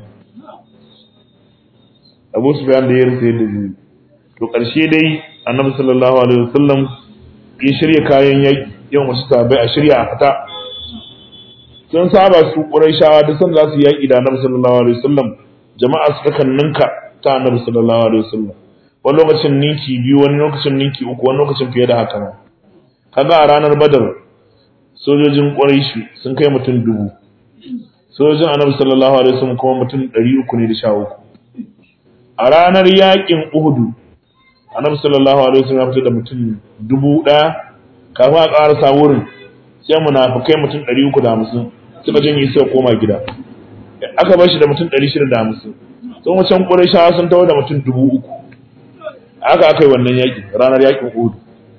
Abu Sufyan da ya rasa yadda zai to karshe dai Annabi sallallahu alaihi wasallam ya shirya kayan yaki yau masu sabai a shirya a fita sun saba su Qurayshawa duk san za su yaki da Annabi sallallahu alaihi wasallam jama'a su ta ninka ta Annabi sallallahu alaihi wasallam wani lokacin ninki biyu wani lokacin ninki uku wani lokacin fiye da haka ma kaga a ranar Badar sojojin Qurayshi sun kai mutum dubu sojojin Annabi sallallahu alaihi wasallam kuma mutum ɗari uku ne da sha uku a ranar yakin Uhud Annabi sallallahu alaihi wasallam ya fitar da mutum dubu ɗaya kafin a ƙarasa wurin sai munafikai mutum ɗari uku da hamsin suka janye suka koma gida aka bar shi da mutum ɗari shida da hamsin sun wacan ƙurayshawa sun tawo da mutum dubu uku aka aka yi wannan yaƙi ranar yaƙin Uhud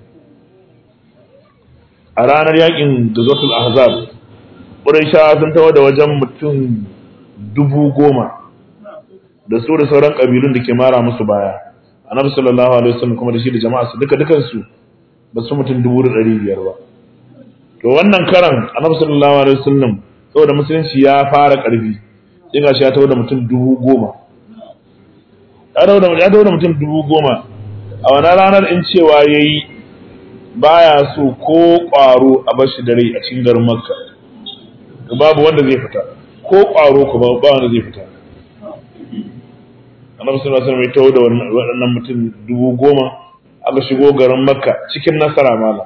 a ranar yaƙin Gazatul Ahzab ƙurayshawa sun tawo da wajen mutum dubu goma da su da sauran ƙabilun da ke mara musu baya annabi sallallahu alaihi wasallam kuma da shi da jama'a su duka dukansu ba su mutum dubu da ɗari biyar ba to wannan karan annabi sallallahu alaihi wasallam saboda musulunci ya fara ƙarfi sai gashi ya tawo da mutum dubu goma ya tawo da ya tawo da mutum dubu goma a wannan ranar in cewa yayi baya so ko ƙwaro a bar shi da rai a cikin garin makka to babu wanda zai fita ko ƙwaro kuma ba wanda zai fita annabi sallallahu alaihi wasallam ya tawo da waɗannan mutum dubu goma aka shigo garin makka cikin nasara mala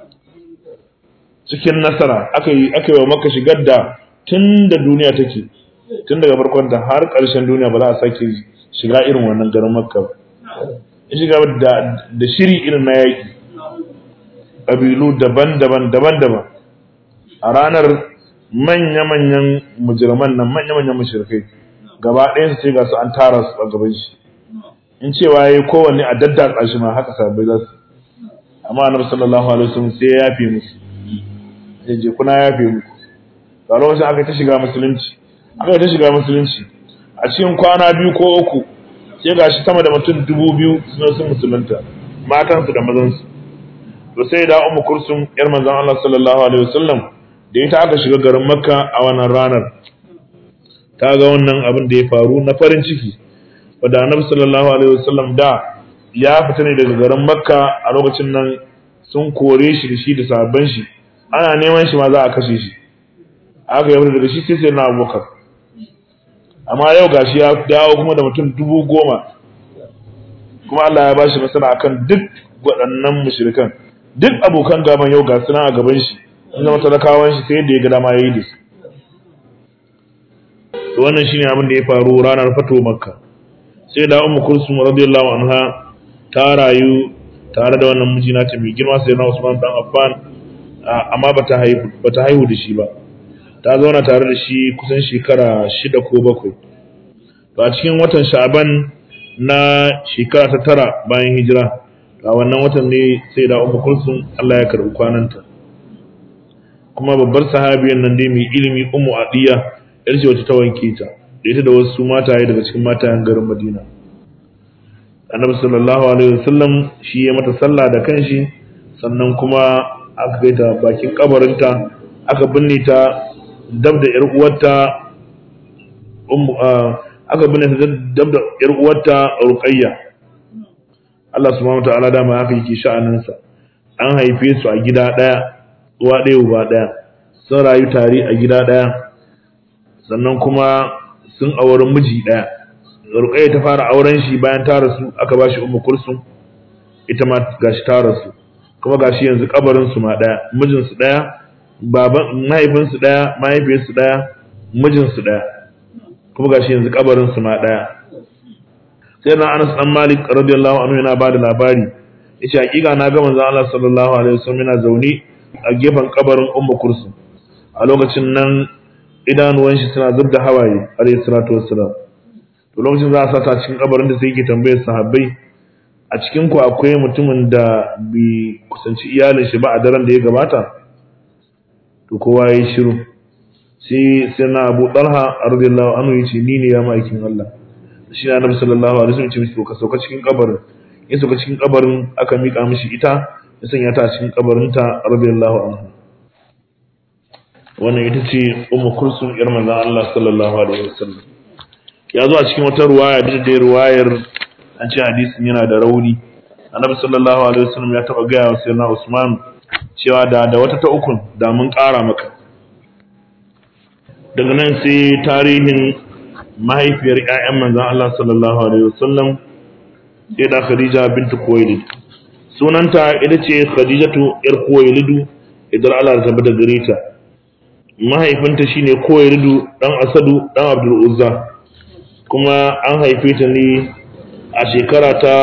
cikin nasara aka yi aka yi wa makka shigar da tun da duniya take tun daga farkon ta har ƙarshen duniya ba za a sake shiga irin wannan garin makka ba ya shiga da da shiri irin na yaƙi ƙabilu daban-daban daban-daban a ranar manya-manyan mujirman nan manya-manyan mushrikai gaba ɗayan su ce ga su an tara su a gaban shi in cewa yayi kowanne a daddatsa shi ma haka sabai za su amma annabi sallallahu alaihi wasallam sai ya yafe musu sai je kuna yafe muku ga lokacin aka ta shiga musulunci aka ta shiga musulunci a cikin kwana biyu ko uku sai gashi sama da mutum dubu biyu suna sun musulunta matansu da mazansu to sai da ummu kursum yar manzon Allah sallallahu alaihi wasallam da ita aka shiga garin makka a wannan ranar ta ga wannan abin da ya faru na farin ciki wadda annabi sallallahu alaihi wasallam da ya fita ne daga garin makka a lokacin nan sun kore shi da shi da sabon shi ana neman shi ma za a kashe shi aka yi daga shi sai sai na abubakar amma yau gashi ya dawo kuma da mutum dubu goma kuma Allah ya bashi nasara akan duk waɗannan mushrikan duk abokan gaban yau ga suna a gaban shi sun zama talakawan shi sai yadda ya ga dama yayi da su to wannan shine abin da ya faru ranar fato makka sai da ummu kulsum radiyallahu anha ta rayu tare da wannan miji nata mai girma sai na Usman dan Affan amma bata haihu bata haihu da shi ba ta zauna tare da shi kusan shekara shida ko bakwai to a cikin watan Sha'ban na shekara ta tara bayan hijira a wannan watan ne sai da ummu kulsum Allah ya karbi kwananta kuma babbar sahabiyan nan dai mai ilimi ummu adiya yar ce wacce ta wanke ta da ita da wasu mataye daga cikin matayen garin Madina. Annabi sallallahu alaihi wasallam shi ya mata sallah da kanshi sannan kuma aka kai ta bakin kabarinta aka binne ta dab da yar uwarta ummu aka binne ta dab da yar uwarta Ruqayya. Allah subhanahu wataala dama haka yake sha'anin sa. An haife su a gida daya, uwa daya uba daya. sun rayu tare a gida ɗaya sannan kuma sun auri miji ɗaya ruqayya ta fara auren shi bayan ta rasu aka bashi ummu kulsum ita ma gashi ta rasu kuma gashi yanzu kabarin su ma ɗaya mijin su ɗaya baban mahaifin su ɗaya mahaifiyar su ɗaya mijin su ɗaya kuma gashi yanzu kabarin su ma ɗaya sai na Anas dan Malik radiyallahu anhu yana bada labari yace hakika na ga manzon Allah sallallahu alaihi wasallam yana zaune a gefen kabarin Ummu Kulsum a lokacin nan idanuwan shi suna zubda hawaye alayhi salatu wassalam to lokacin za a sata cikin kabarin da sai yake tambayar sahabbai a cikin ku akwai mutumin da bi kusanci iyalin shi ba a daren da ya gabata to kowa yayi shiru sai sai na Abu Talha radiyallahu anhu yace ni ne ya ma'aikin Allah shi na Annabi sallallahu alaihi wasallam ya ce ka sauka cikin kabarin ya sauka cikin kabarin aka mika mishi ita ya sanya ta cikin kabarin ta radiyallahu anha wannan ita ce ummu kulsum yar manzon Allah sallallahu alaihi wasallam ya zo a cikin wata ruwaya da da ruwayar an ce hadisin yana da rauni Annabi sallallahu alaihi wasallam ya taba gaya wa sayyidina Usman cewa da da wata ta ukun da mun ƙara maka daga nan sai tarihin mahaifiyar ƴaƴan manzon Allah sallallahu alaihi wasallam sai da Khadija bintu Khuwailid sunanta ita ce Khadijatu yar Khuwailidu idan Allah ta bada gare ta mahaifinta shine Khuwailidu dan Asadu dan Abdul Uzza kuma an haife ta ne a shekara ta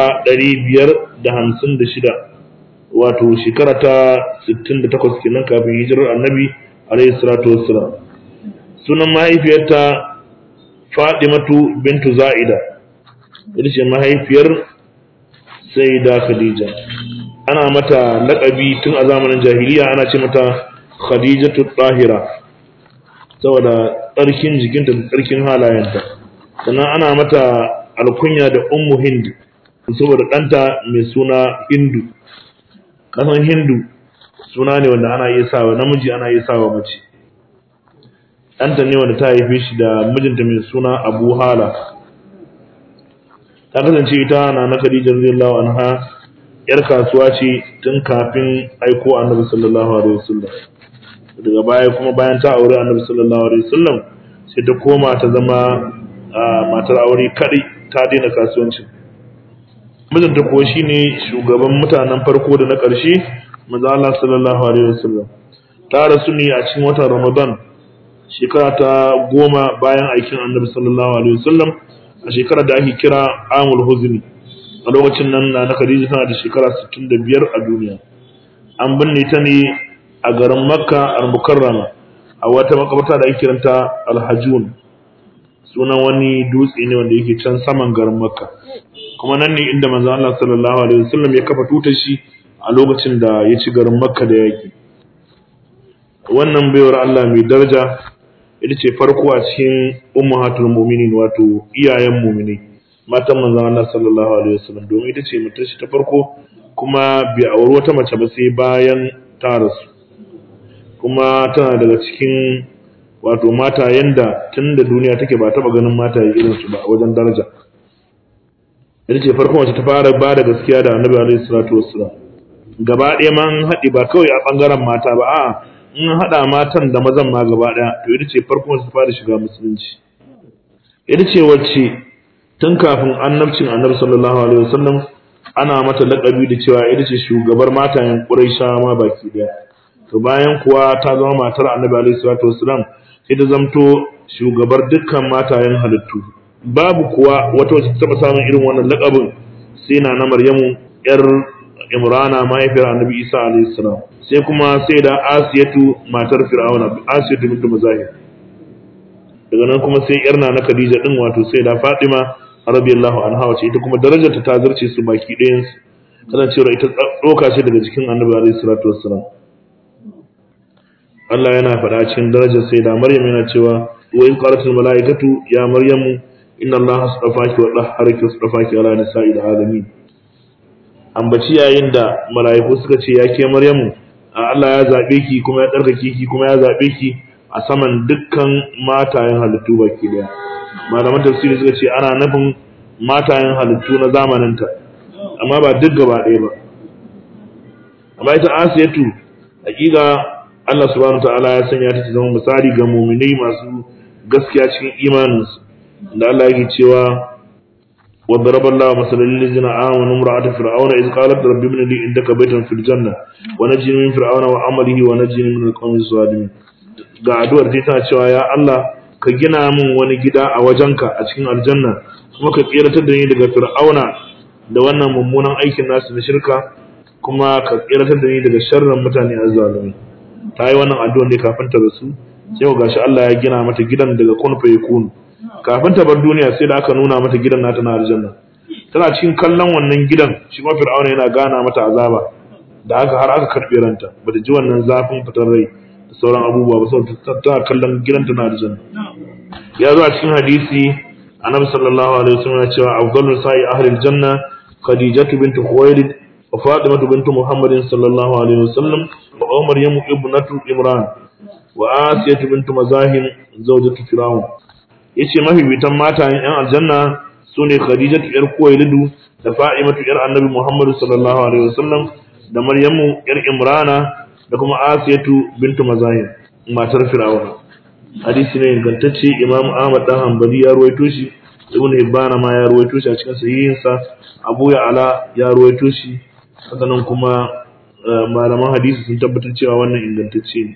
556 wato shekara ta 68 kenan kafin hijirar Annabi alaihi salatu wassalam sunan mahaifiyarta Fadimatu bintu Za'ida ita ce mahaifiyar Sayyida Khadija ana mata laƙabi tun a zamanin jahiliya ana ce mata Khadijatu Tahira saboda tsarkin jikinta da tsarkin halayenta sannan ana mata alkunya da Ummu Hind saboda ɗanta mai suna Hindu kasan Hindu suna ne wanda ana iya sawa namiji ana iya sawa mace ɗanta ne wanda ta haife shi da mijinta mai suna Abu Hala ta kasance ita na na Khadija radiyallahu anha yar kasuwa ce tun kafin aiko Annabi sallallahu alaihi wasallam daga baya kuma bayan ta aure Annabi sallallahu alaihi wasallam sai ta koma ta zama matar aure kadai ta daina kasuwanci mijinta kuwa shine shugaban mutanen farko da na ƙarshe manzo Allah sallallahu alaihi wasallam ta rasu ne a cikin watan Ramadan shekara ta goma bayan aikin Annabi sallallahu alaihi wasallam a shekarar da ake kira amul huzni a lokacin nan na na Khadija tana da shekara 65 a duniya an binne ta ne a garin Makka al-Mukarrama a wata makabarta da ake kiranta Al-Hajun sunan wani dutse ne wanda yake can saman garin Makka kuma nan ne inda manzo Allah sallallahu alaihi wasallam ya kafa tutar shi a lokacin da ya ci garin Makka da yaki wannan baiwar Allah mai daraja ita ce farko a cikin ummahatul mu'minin wato iyayen mu'minai matan manzon Allah sallallahu alaihi wasallam domin ita ce mutar shi ta farko kuma bai auri wata mace ba sai bayan ta rasu kuma tana daga cikin wato mata yanda tun da duniya take ba taba ganin mata irin su ba a wajen daraja ita ce farko wacce ta fara ba da gaskiya da annabi alaihi salatu wassalam gaba ɗaya ma an haɗe ba kawai a ɓangaren mata ba a'a in haɗa matan da mazan ma gaba ɗaya to ita ce farko su fara shiga musulunci ita ce wacce tun kafin annabcin annabi sallallahu alaihi wasallam ana mata laƙabi da cewa ita ce shugabar matayen ƙuraisha ma baki ɗaya to bayan kuwa ta zama matar annabi alaihi salatu wasallam sai ta zamto shugabar dukkan matayen halittu babu kuwa wata wacce ta taɓa samun irin wannan laƙabin sai na na maryamu yar imrana mahaifiyar annabi isa alaihi salam sai kuma sai da asiyatu matar fir'auna asiyatu bintu muzahir daga nan kuma sai yarna na khadija din wato sai da fatima radiyallahu anha wace ita kuma darajarta ta zarce su baki ɗayan su kasancewar ita tsoka ce daga cikin annabi alaihi salatu wassalam Allah yana faɗa cikin darajar sai da Maryam yana cewa wa in qalatul malaikatu ya maryamu inna allaha astafaki wa dahharaki astafaki ala nisa'il alamin ambaci yayin da mala'iku suka ce ya ke maryamu Allah ya zaɓe ki kuma ya ɗarkake ki kuma ya zaɓe ki a saman dukkan matayen halittu baki daya malaman tafsiri suka ce ana nufin matayen halittu na zamaninta amma ba duk gaba ɗaya ba amma ita asiyatu hakika Allah subhanahu ta'ala ya sanya ta zama misali ga mu'minai masu gaskiya cikin imaninsu da Allah yake cewa وضرب الله مثلا للذين آمنوا امرأة فرعون إذ قالت رب ابن لي عندك بيتا في الجنة ونجني من فرعون وعمله ونجني من القوم الظالمين ga addu'ar ta tana cewa ya Allah ka gina min wani gida a wajenka a cikin aljanna kuma ka tsiratar da ni daga fir'auna da wannan mummunan aikin nasu na shirka kuma ka tsiratar da ni daga sharrin mutane azzalumi ta yi wannan addu'ar ne kafin ta rasu sai gashi Allah ya gina mata gidan daga kun fa yakunu kafin ta bar duniya sai da aka nuna mata gidan nata na aljanna tana cikin kallon wannan gidan shi ma fir'auna yana gana mata azaba da haka har aka karbe ranta bata ji wannan zafin fitar rai da sauran abubuwa ba saboda tana kallon gidan ta na aljanna ya zo a cikin hadisi annabi sallallahu alaihi wasallam ya cewa afdalus sa'i ahli aljanna khadijatu bint khuwailid wa fatimatu bint muhammadin sallallahu alaihi wasallam wa maryamu ibnatu imran wa asiyatu bint mazahim zawjatu fir'aun yace mafifitan matayen yan aljanna sune khadijatu yar kuwailidu da fa'imatu yar annabi muhammad sallallahu alaihi wasallam da maryamu yar imrana da kuma asiyatu bintu mazahim matar fir'auna hadisi ne ingantacce imam ahmad dan hanbali ya ruwaito shi ibn hibbana ma ya ruwaito shi a cikin sahihinsa abu ya ala ya ruwaito shi hakanan kuma malaman hadisi sun tabbatar cewa wannan ingantacce ne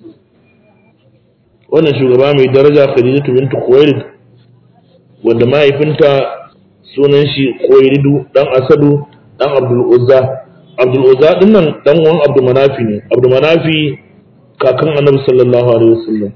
wannan shugaba mai daraja Khadijatu bintu Khuwailid wanda mahaifinta sunan shi Khuwailidu dan Asadu dan Abdul Uzza Abdul Uzza din nan dan uwan Abdul Manafi ne Abdul Manafi kakan Annabi sallallahu alaihi wasallam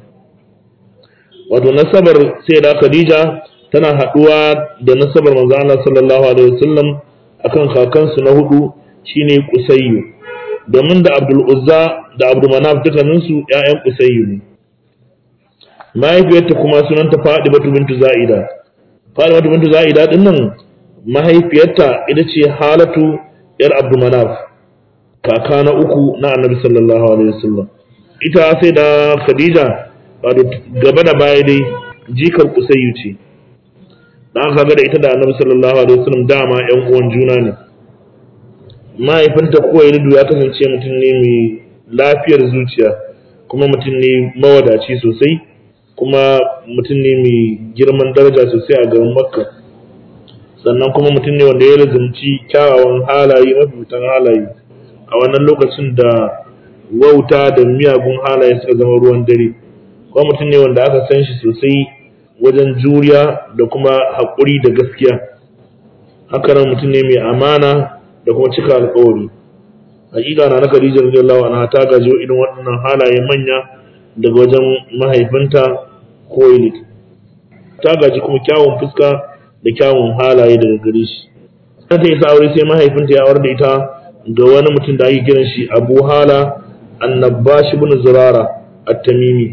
wato nasabar sai da Khadija tana haduwa da nasabar manzo Allah sallallahu alaihi wasallam akan kakansu na hudu shine Qusayyu domin da Abdul Uzza da Abdul Manaf dukkaninsu ƴaƴan Qusayyu ne mahaifiyarta kuma sunanta Fadimatu bintu Za'ida Fadimatu bintu Za'ida din nan mahaifiyarta ita ce Halatu yar Abdul Manaf kaka na uku na Annabi sallallahu alaihi wasallam ita sai da Khadija wato gaba da baya dai jikar Qusayyu ce dan kaga da ita da Annabi sallallahu alaihi wasallam dama ƴan uwan juna ne mahaifinta Kuwailidu ya kasance mutum ne mai lafiyar zuciya kuma mutum ne mawadaci sosai kuma mutum ne mai girman daraja sosai a garin makka sannan kuma mutum ne wanda ya lazumci kyawawan halaye mafitan halaye a wannan lokacin da wauta da miyagun halaye suka zama ruwan dare kuma mutum ne wanda aka san shi sosai wajen juriya da kuma haƙuri da gaskiya hakanan mutum ne mai amana da kuma cika alƙawari hakika na na Khadija radiyallahu anha ta gaji irin waɗannan halaye manya daga wajen mahaifinta Khuwailid ta gaji kuma kyawun fuska da kyawun halaye daga gare shi ta ta isa aure sai mahaifinta ya aure da ita ga wani mutum da ake kiran shi Abu Hala Annabash ibn Zurara At-Tamimi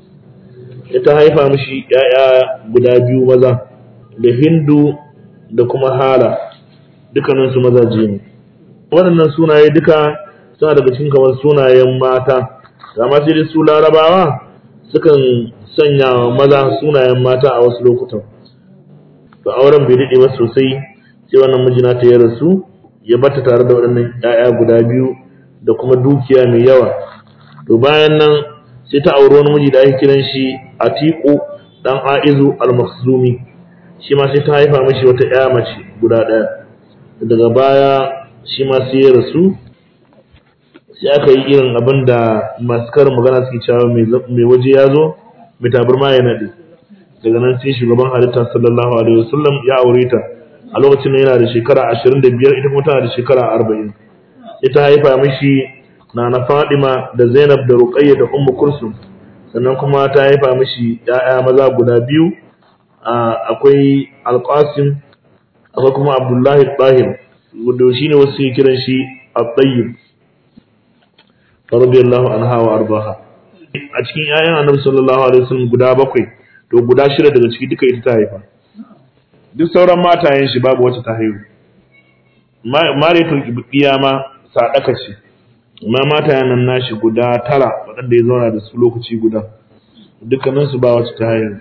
ita haifa mishi ‘ya'ya guda biyu maza da Hindu da kuma Hala dukkaninsu mazaje ne waɗannan sunaye duka suna daga cikin kamar sunayen mata amma sai dai su larabawa sukan sanya maza sunayen mata a wasu lokutan to auren bai daɗe ba sosai sai wannan mijina ta ya rasu ya bata tare da waɗannan ‘ya'ya guda biyu da kuma dukiya mai yawa to bayan nan sai ta auri wani miji da ake kiran shi Atiku dan Aizu al-Makhzumi shi ma sai ta haifa mishi wata ƴa mace guda ɗaya daga baya shi ma sai ya rasu sai aka yi irin abin da masu karin magana suke cewa mai waje ya zo mai tabarma ya naɗe daga nan sai shugaban halitta sallallahu alaihi wasallam ya aure ta a lokacin yana da shekara ashirin da biyar ita kuma tana da shekara arba'in ita haifa mishi na na fadima da zainab da ruqayya da ummu kursum sannan kuma ta haifa mishi ‘ya'ya maza guda biyu akwai alƙasim akwai kuma abdullahi ɗahir wanda shi ne wasu ke kiran shi al-tayyib radiyallahu anha wa arbaha a cikin ‘ya'yan annabi sallallahu alaihi wasallam guda bakwai to guda shida daga ciki duka ita ta haifa duk sauran matayen shi babu wacce ta haihu mariyatul ibdiya ma sadaka ce amma mata nan nashi guda tara waɗanda ya zauna da su lokaci guda dukkaninsu ba wacce ta haihu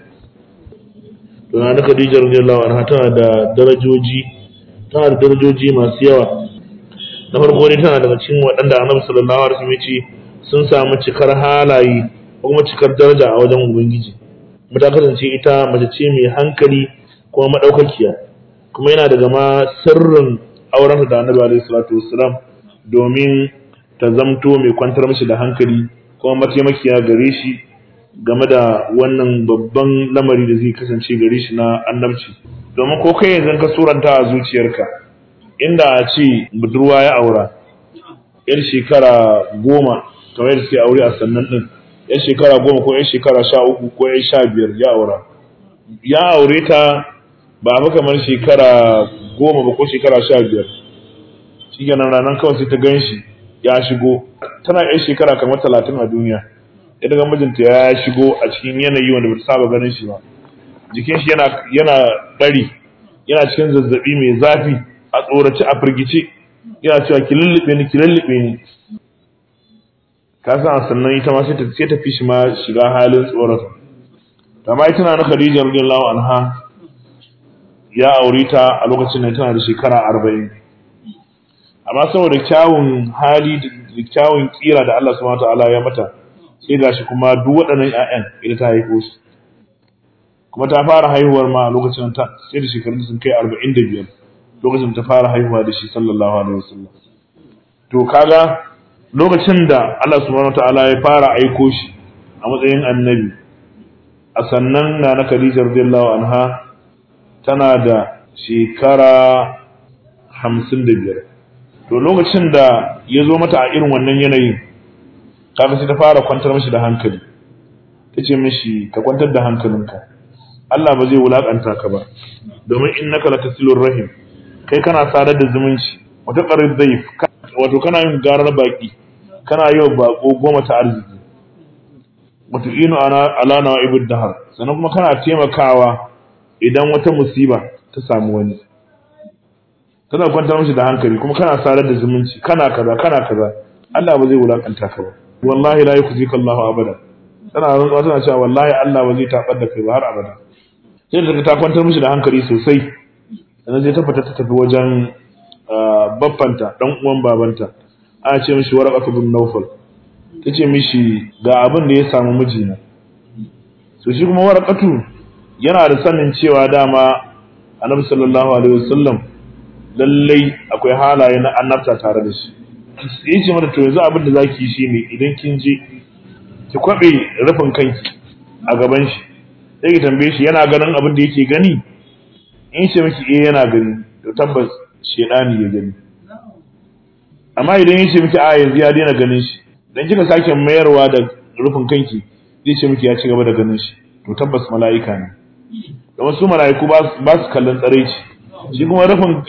to na da Khadija radiyallahu anha tana da darajoji tana da darajoji masu yawa na farko ne tana daga cikin waɗanda Annabi sallallahu alaihi wasallam ya ce sun samu cikar halaye ko kuma cikar daraja a wajen ubangiji kuma ta kasance ita mace ce mai hankali kuma madaukakiya kuma yana daga ma sirrin auren da annabi alaihi salatu wassalam domin ta zamto mai kwantar mishi da hankali kuma mataimakiya gare shi game da wannan babban lamari da zai kasance gare shi na annabci domin ko kai yanzu ka suranta a zuciyarka inda a ce budurwa ya aura yar shekara goma kamar yadda suke aure a sannan din yar shekara goma ko yar shekara sha uku ko yar sha biyar ya aura ya aure ta ba fa kamar shekara goma ba ko shekara sha biyar shi kenan ranar kawai sai ta gan shi ya shigo tana yar shekara kamar talatin a duniya ya daga mijinta ya shigo a cikin yanayi wanda bata saba ganin shi ba jikin shi yana yana bari yana cikin zazzabi mai zafi a tsorace a firgice yana cewa ki lullube ni ki lullube ni ka san sannan ita ma sai ta sai ta fi shi ma shiga halin tsorata amma ita na Khadija radiyallahu anha ya aure ta a lokacin da tana da shekara arba'in amma saboda kyawun hali da kyawun kira da Allah subhanahu wataala ya mata sai gashi kuma duk waɗannan ƴaƴan ita ta haifo su kuma ta fara haihuwar ma a lokacin ta sai da shekarun sun kai arba'in da biyar lokacin ta fara haihuwa da shi sallallahu alaihi wasallam to kaga lokacin da Allah subhanahu wataala ya fara aiko shi a matsayin annabi a sannan na na Khadija radiyallahu anha tana da shekara hamsin da biyar to lokacin da ya zo mata a irin wannan yanayin kaga sai ta fara kwantar mishi da hankali ta ce mishi ka kwantar da hankalinka Allah ba zai wulakanta ka ba domin innaka latasilur rahim kai kana sadar da zumunci wata qarib zaif wato kana yin garar baki kana yi wa bako goma ta arziki wato inu ana ala nawaibud dahar sannan kuma kana taimakawa idan wata musiba ta samu wani kana kwantar mishi da hankali kuma kana sadar da zumunci kana kaza kana kaza Allah ba zai wulakanta ka ba wallahi la yukhzika Allahu abada tana rantsuwa tana cewa wallahi Allah ba zai tabar da kai ba har abada sai da ta kwantar mishi da hankali sosai sannan sai ta fita ta tafi wajen baffanta dan uwan babanta ana ce mishi waraqatu bin nawfal tace mishi ga abin da ya samu mijina so shi kuma waraqatu yana da sanin cewa dama annabi sallallahu alaihi wasallam lallai akwai halaye na annabta tare da shi sai ce mata to yanzu abin da zaki yi shine idan kin je ki kwabe rufin kanki a gaban shi sai ki tambaye shi yana ganin abin da yake gani in ce miki eh yana gani to tabbas shedani ya gani amma idan ya ce miki a yanzu ya daina ganin shi dan kika sake mayarwa da rufin kanki zai ce miki ya ci gaba da ganin shi to tabbas mala'ika ne da wasu mala'iku ba su kallon tsaraici shi kuma rufin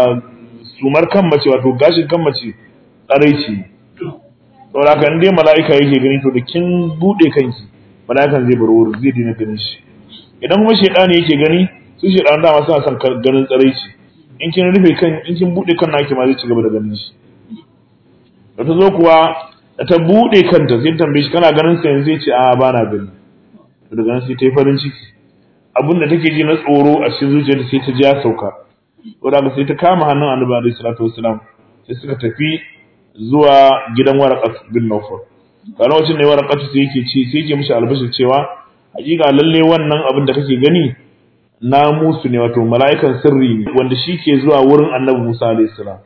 sumar kan mace wato gashin kan mace tsaraici saboda haka in dai mala'ika yake gani to da kin bude kanki mala'ikan zai bar wurin zai daina ganin shi idan kuma shedani yake gani su shedan dama suna son ganin tsaraici in kin rufe kan in kin bude kan naki ma zai ci gaba da ganin shi da ta zo kuwa da ta bude kanta sai tambaye shi kana ganin sa yanzu zai ce a ba na gani to daga nan sai ta yi farin ciki abin da take ji na tsoro a cikin zuciyarta sai ta ji ya sauka to daga sai ta kama hannun annabi alaihi salatu wasalam sai suka tafi zuwa gidan waraqat bin nawfal a lokacin ne waraqat sai yake ce sai yake mishi albashir cewa hakika lalle wannan abin da kake gani na musu ne wato mala'ikan sirri ne wanda shi ke zuwa wurin annabi Musa alaihi salam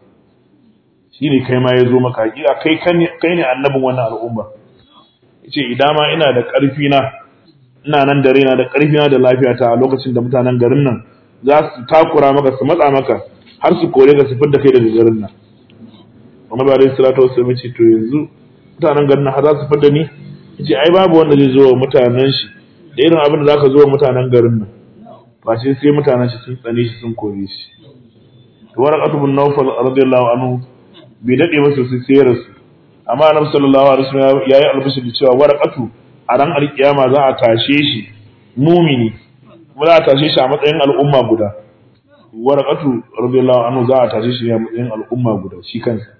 shi ne kai ma ya zo maka hakika kai kai ne annabin wannan al'umma yace idan ma ina da ƙarfi na ina nan da raina da ƙarfi na da lafiyata a lokacin da mutanen garin nan za su takura maka su matsa maka har su kore ka su fidda kai daga garin nan Muhammad alaihi salatu wasallam ce to yanzu mutanen garin nan har za su fidda ni yace ai babu wanda zai zo wa mutanen shi da irin abin da zaka zo wa mutanen garin nan ba sai sai mutanen shi sun tsane shi sun kore shi to waraqatu bin nawfal radiyallahu anhu bai dade ba sosai sai ya rasu amma annabi sallallahu alaihi wasallam yayi albishir da cewa waraqatu a ran alkiyama za a tashe shi mumini kuma za a tashe shi a matsayin al'umma guda waraqatu radiyallahu anhu za a tashe shi a matsayin al'umma guda shi kansa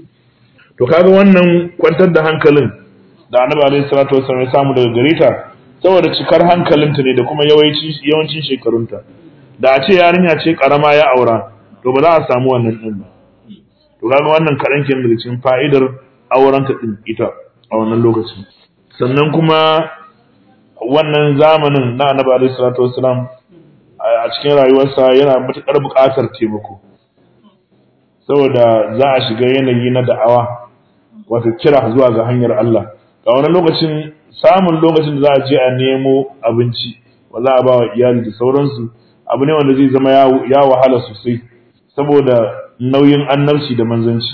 to kaga wannan kwantar da hankalin da annabi alaihi salatu wasallam ya samu daga gare ta saboda cikar hankalinta ne da kuma yawanci yawancin shekarunta da a ce yarinya ce karama ya aura to ba za a samu wannan din ba to kaga wannan kaɗan kenan daga cikin fa'idar aurenta din ita a wannan lokacin sannan kuma wannan zamanin na annabi alaihi salatu wasalam a cikin rayuwarsa yana matuƙar buƙatar taimako saboda za a shiga yanayi na da'awa wato kira zuwa ga hanyar Allah ga wani lokacin samun lokacin da za a je a nemo abinci wa za a ba wa iyali da sauransu abu ne wanda zai zama ya wahala sosai saboda nauyin annabci da manzanci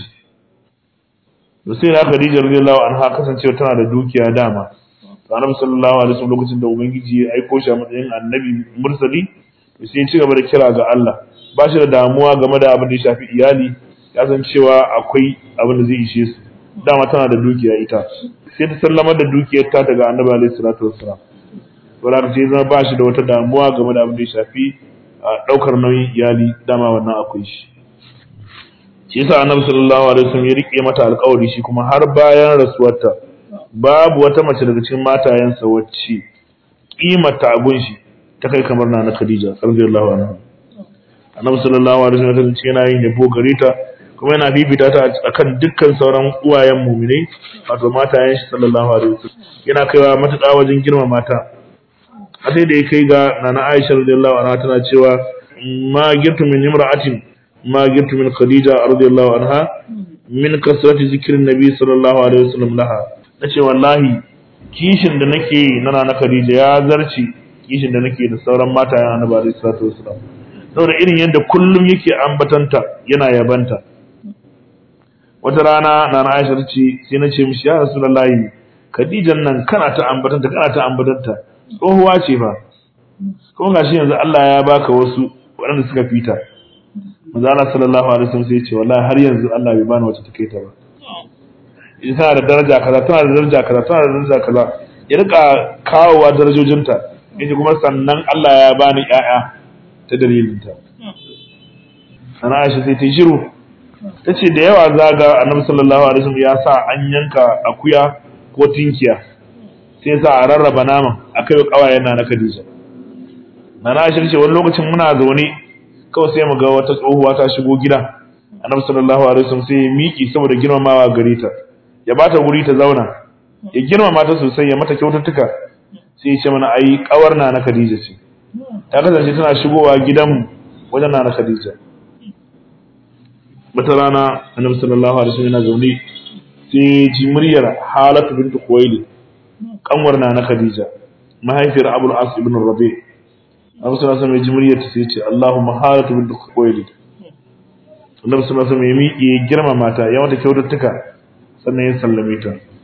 da sai na Khadija radiyallahu anha kasancewa tana da dukiya dama to annabi sallallahu alaihi wasallam lokacin da ubangiji ya aiko shi a matsayin annabi mursali to sai ya ci gaba da kira ga Allah ba shi da damuwa game da abin da ya shafi iyali ya san cewa akwai abin da zai ishe su dama tana da dukiya ita sai ta sallamar da dukiyar ta daga annabi alaihi salatu wassalam to da sai zama ba shi da wata damuwa game da abin da ya shafi daukar nauyin iyali dama wannan akwai shi shi yasa annabi sallallahu alaihi wasallam ya rike mata alƙawari shi kuma har bayan rasuwarta babu wata mace daga cikin matayensa wacce kimata abun shi ta kai kamar na Khadija radiyallahu anha annabi sallallahu alaihi wasallam ya yana yin yabo gare ta kuma yana bibita ta akan dukkan sauran uwayen mu'minai wato matayen shi sallallahu alaihi wasallam yana kaiwa matuƙa wajen girma mata a sai da ya kai ga nana Aisha radiyallahu anha tana cewa ma girtu min imra'atin ma girtu min Khadija radiyallahu anha min kasrati zikrin nabi sallallahu alaihi wasallam laha nace wallahi kishin da nake na nana Khadija ya zarci kishin da nake da sauran matayen annabi alaihi salatu wasallam saboda irin yadda kullum yake ambatanta yana yabanta wata rana na na Aisha ce sai na ce mishi ya Rasulullahi Khadijan nan kana ta ambatanta kana ta ambatanta tsohuwa ce fa kuma gashi yanzu Allah ya baka wasu waɗanda suka fita manzo Allah sallallahu alaihi wasallam sai ya ce wallahi har yanzu Allah bai bani wacce take ta ba ita tana da daraja kaza tana da daraja kaza tana da daraja kaza ya rika kawowa darajojinta yace kuma sannan Allah ya bani ƴaƴa ta dalilinta sana Aisha sai ta yi shiru ta ce da yawa zaga annabi sallallahu alaihi wasallam ya sa an yanka akuya ko tinkiya sai sa a rarraba naman akai kawayen na na Khadija nana Aisha ce wani lokacin muna zaune kawai sai mu ga wata tsohuwa ta shigo gida annabi sallallahu alaihi wasallam sai ya miki saboda girmamawa gare ta ya bata wuri ta zauna ya girmama ta sosai ya mata kyaututtuka sai ya ce mana ai kawar na na Khadija ce ta kasance tana shigowa gidanmu wajen na na Khadija wata rana annabi sallallahu alaihi wasallam yana zaune sai ji muryar Halatu bint Khuwailid kanwar na na Khadija mahaifiyar Abul As ibn Rabi Annabi sallallahu alaihi wasallam ya ji muryar ta sai ya ce Allahumma Halatu bint Khuwailid Annabi sallallahu alaihi wasallam ya miƙe girma mata ya mata kyaututtuka sannan ya sallame ta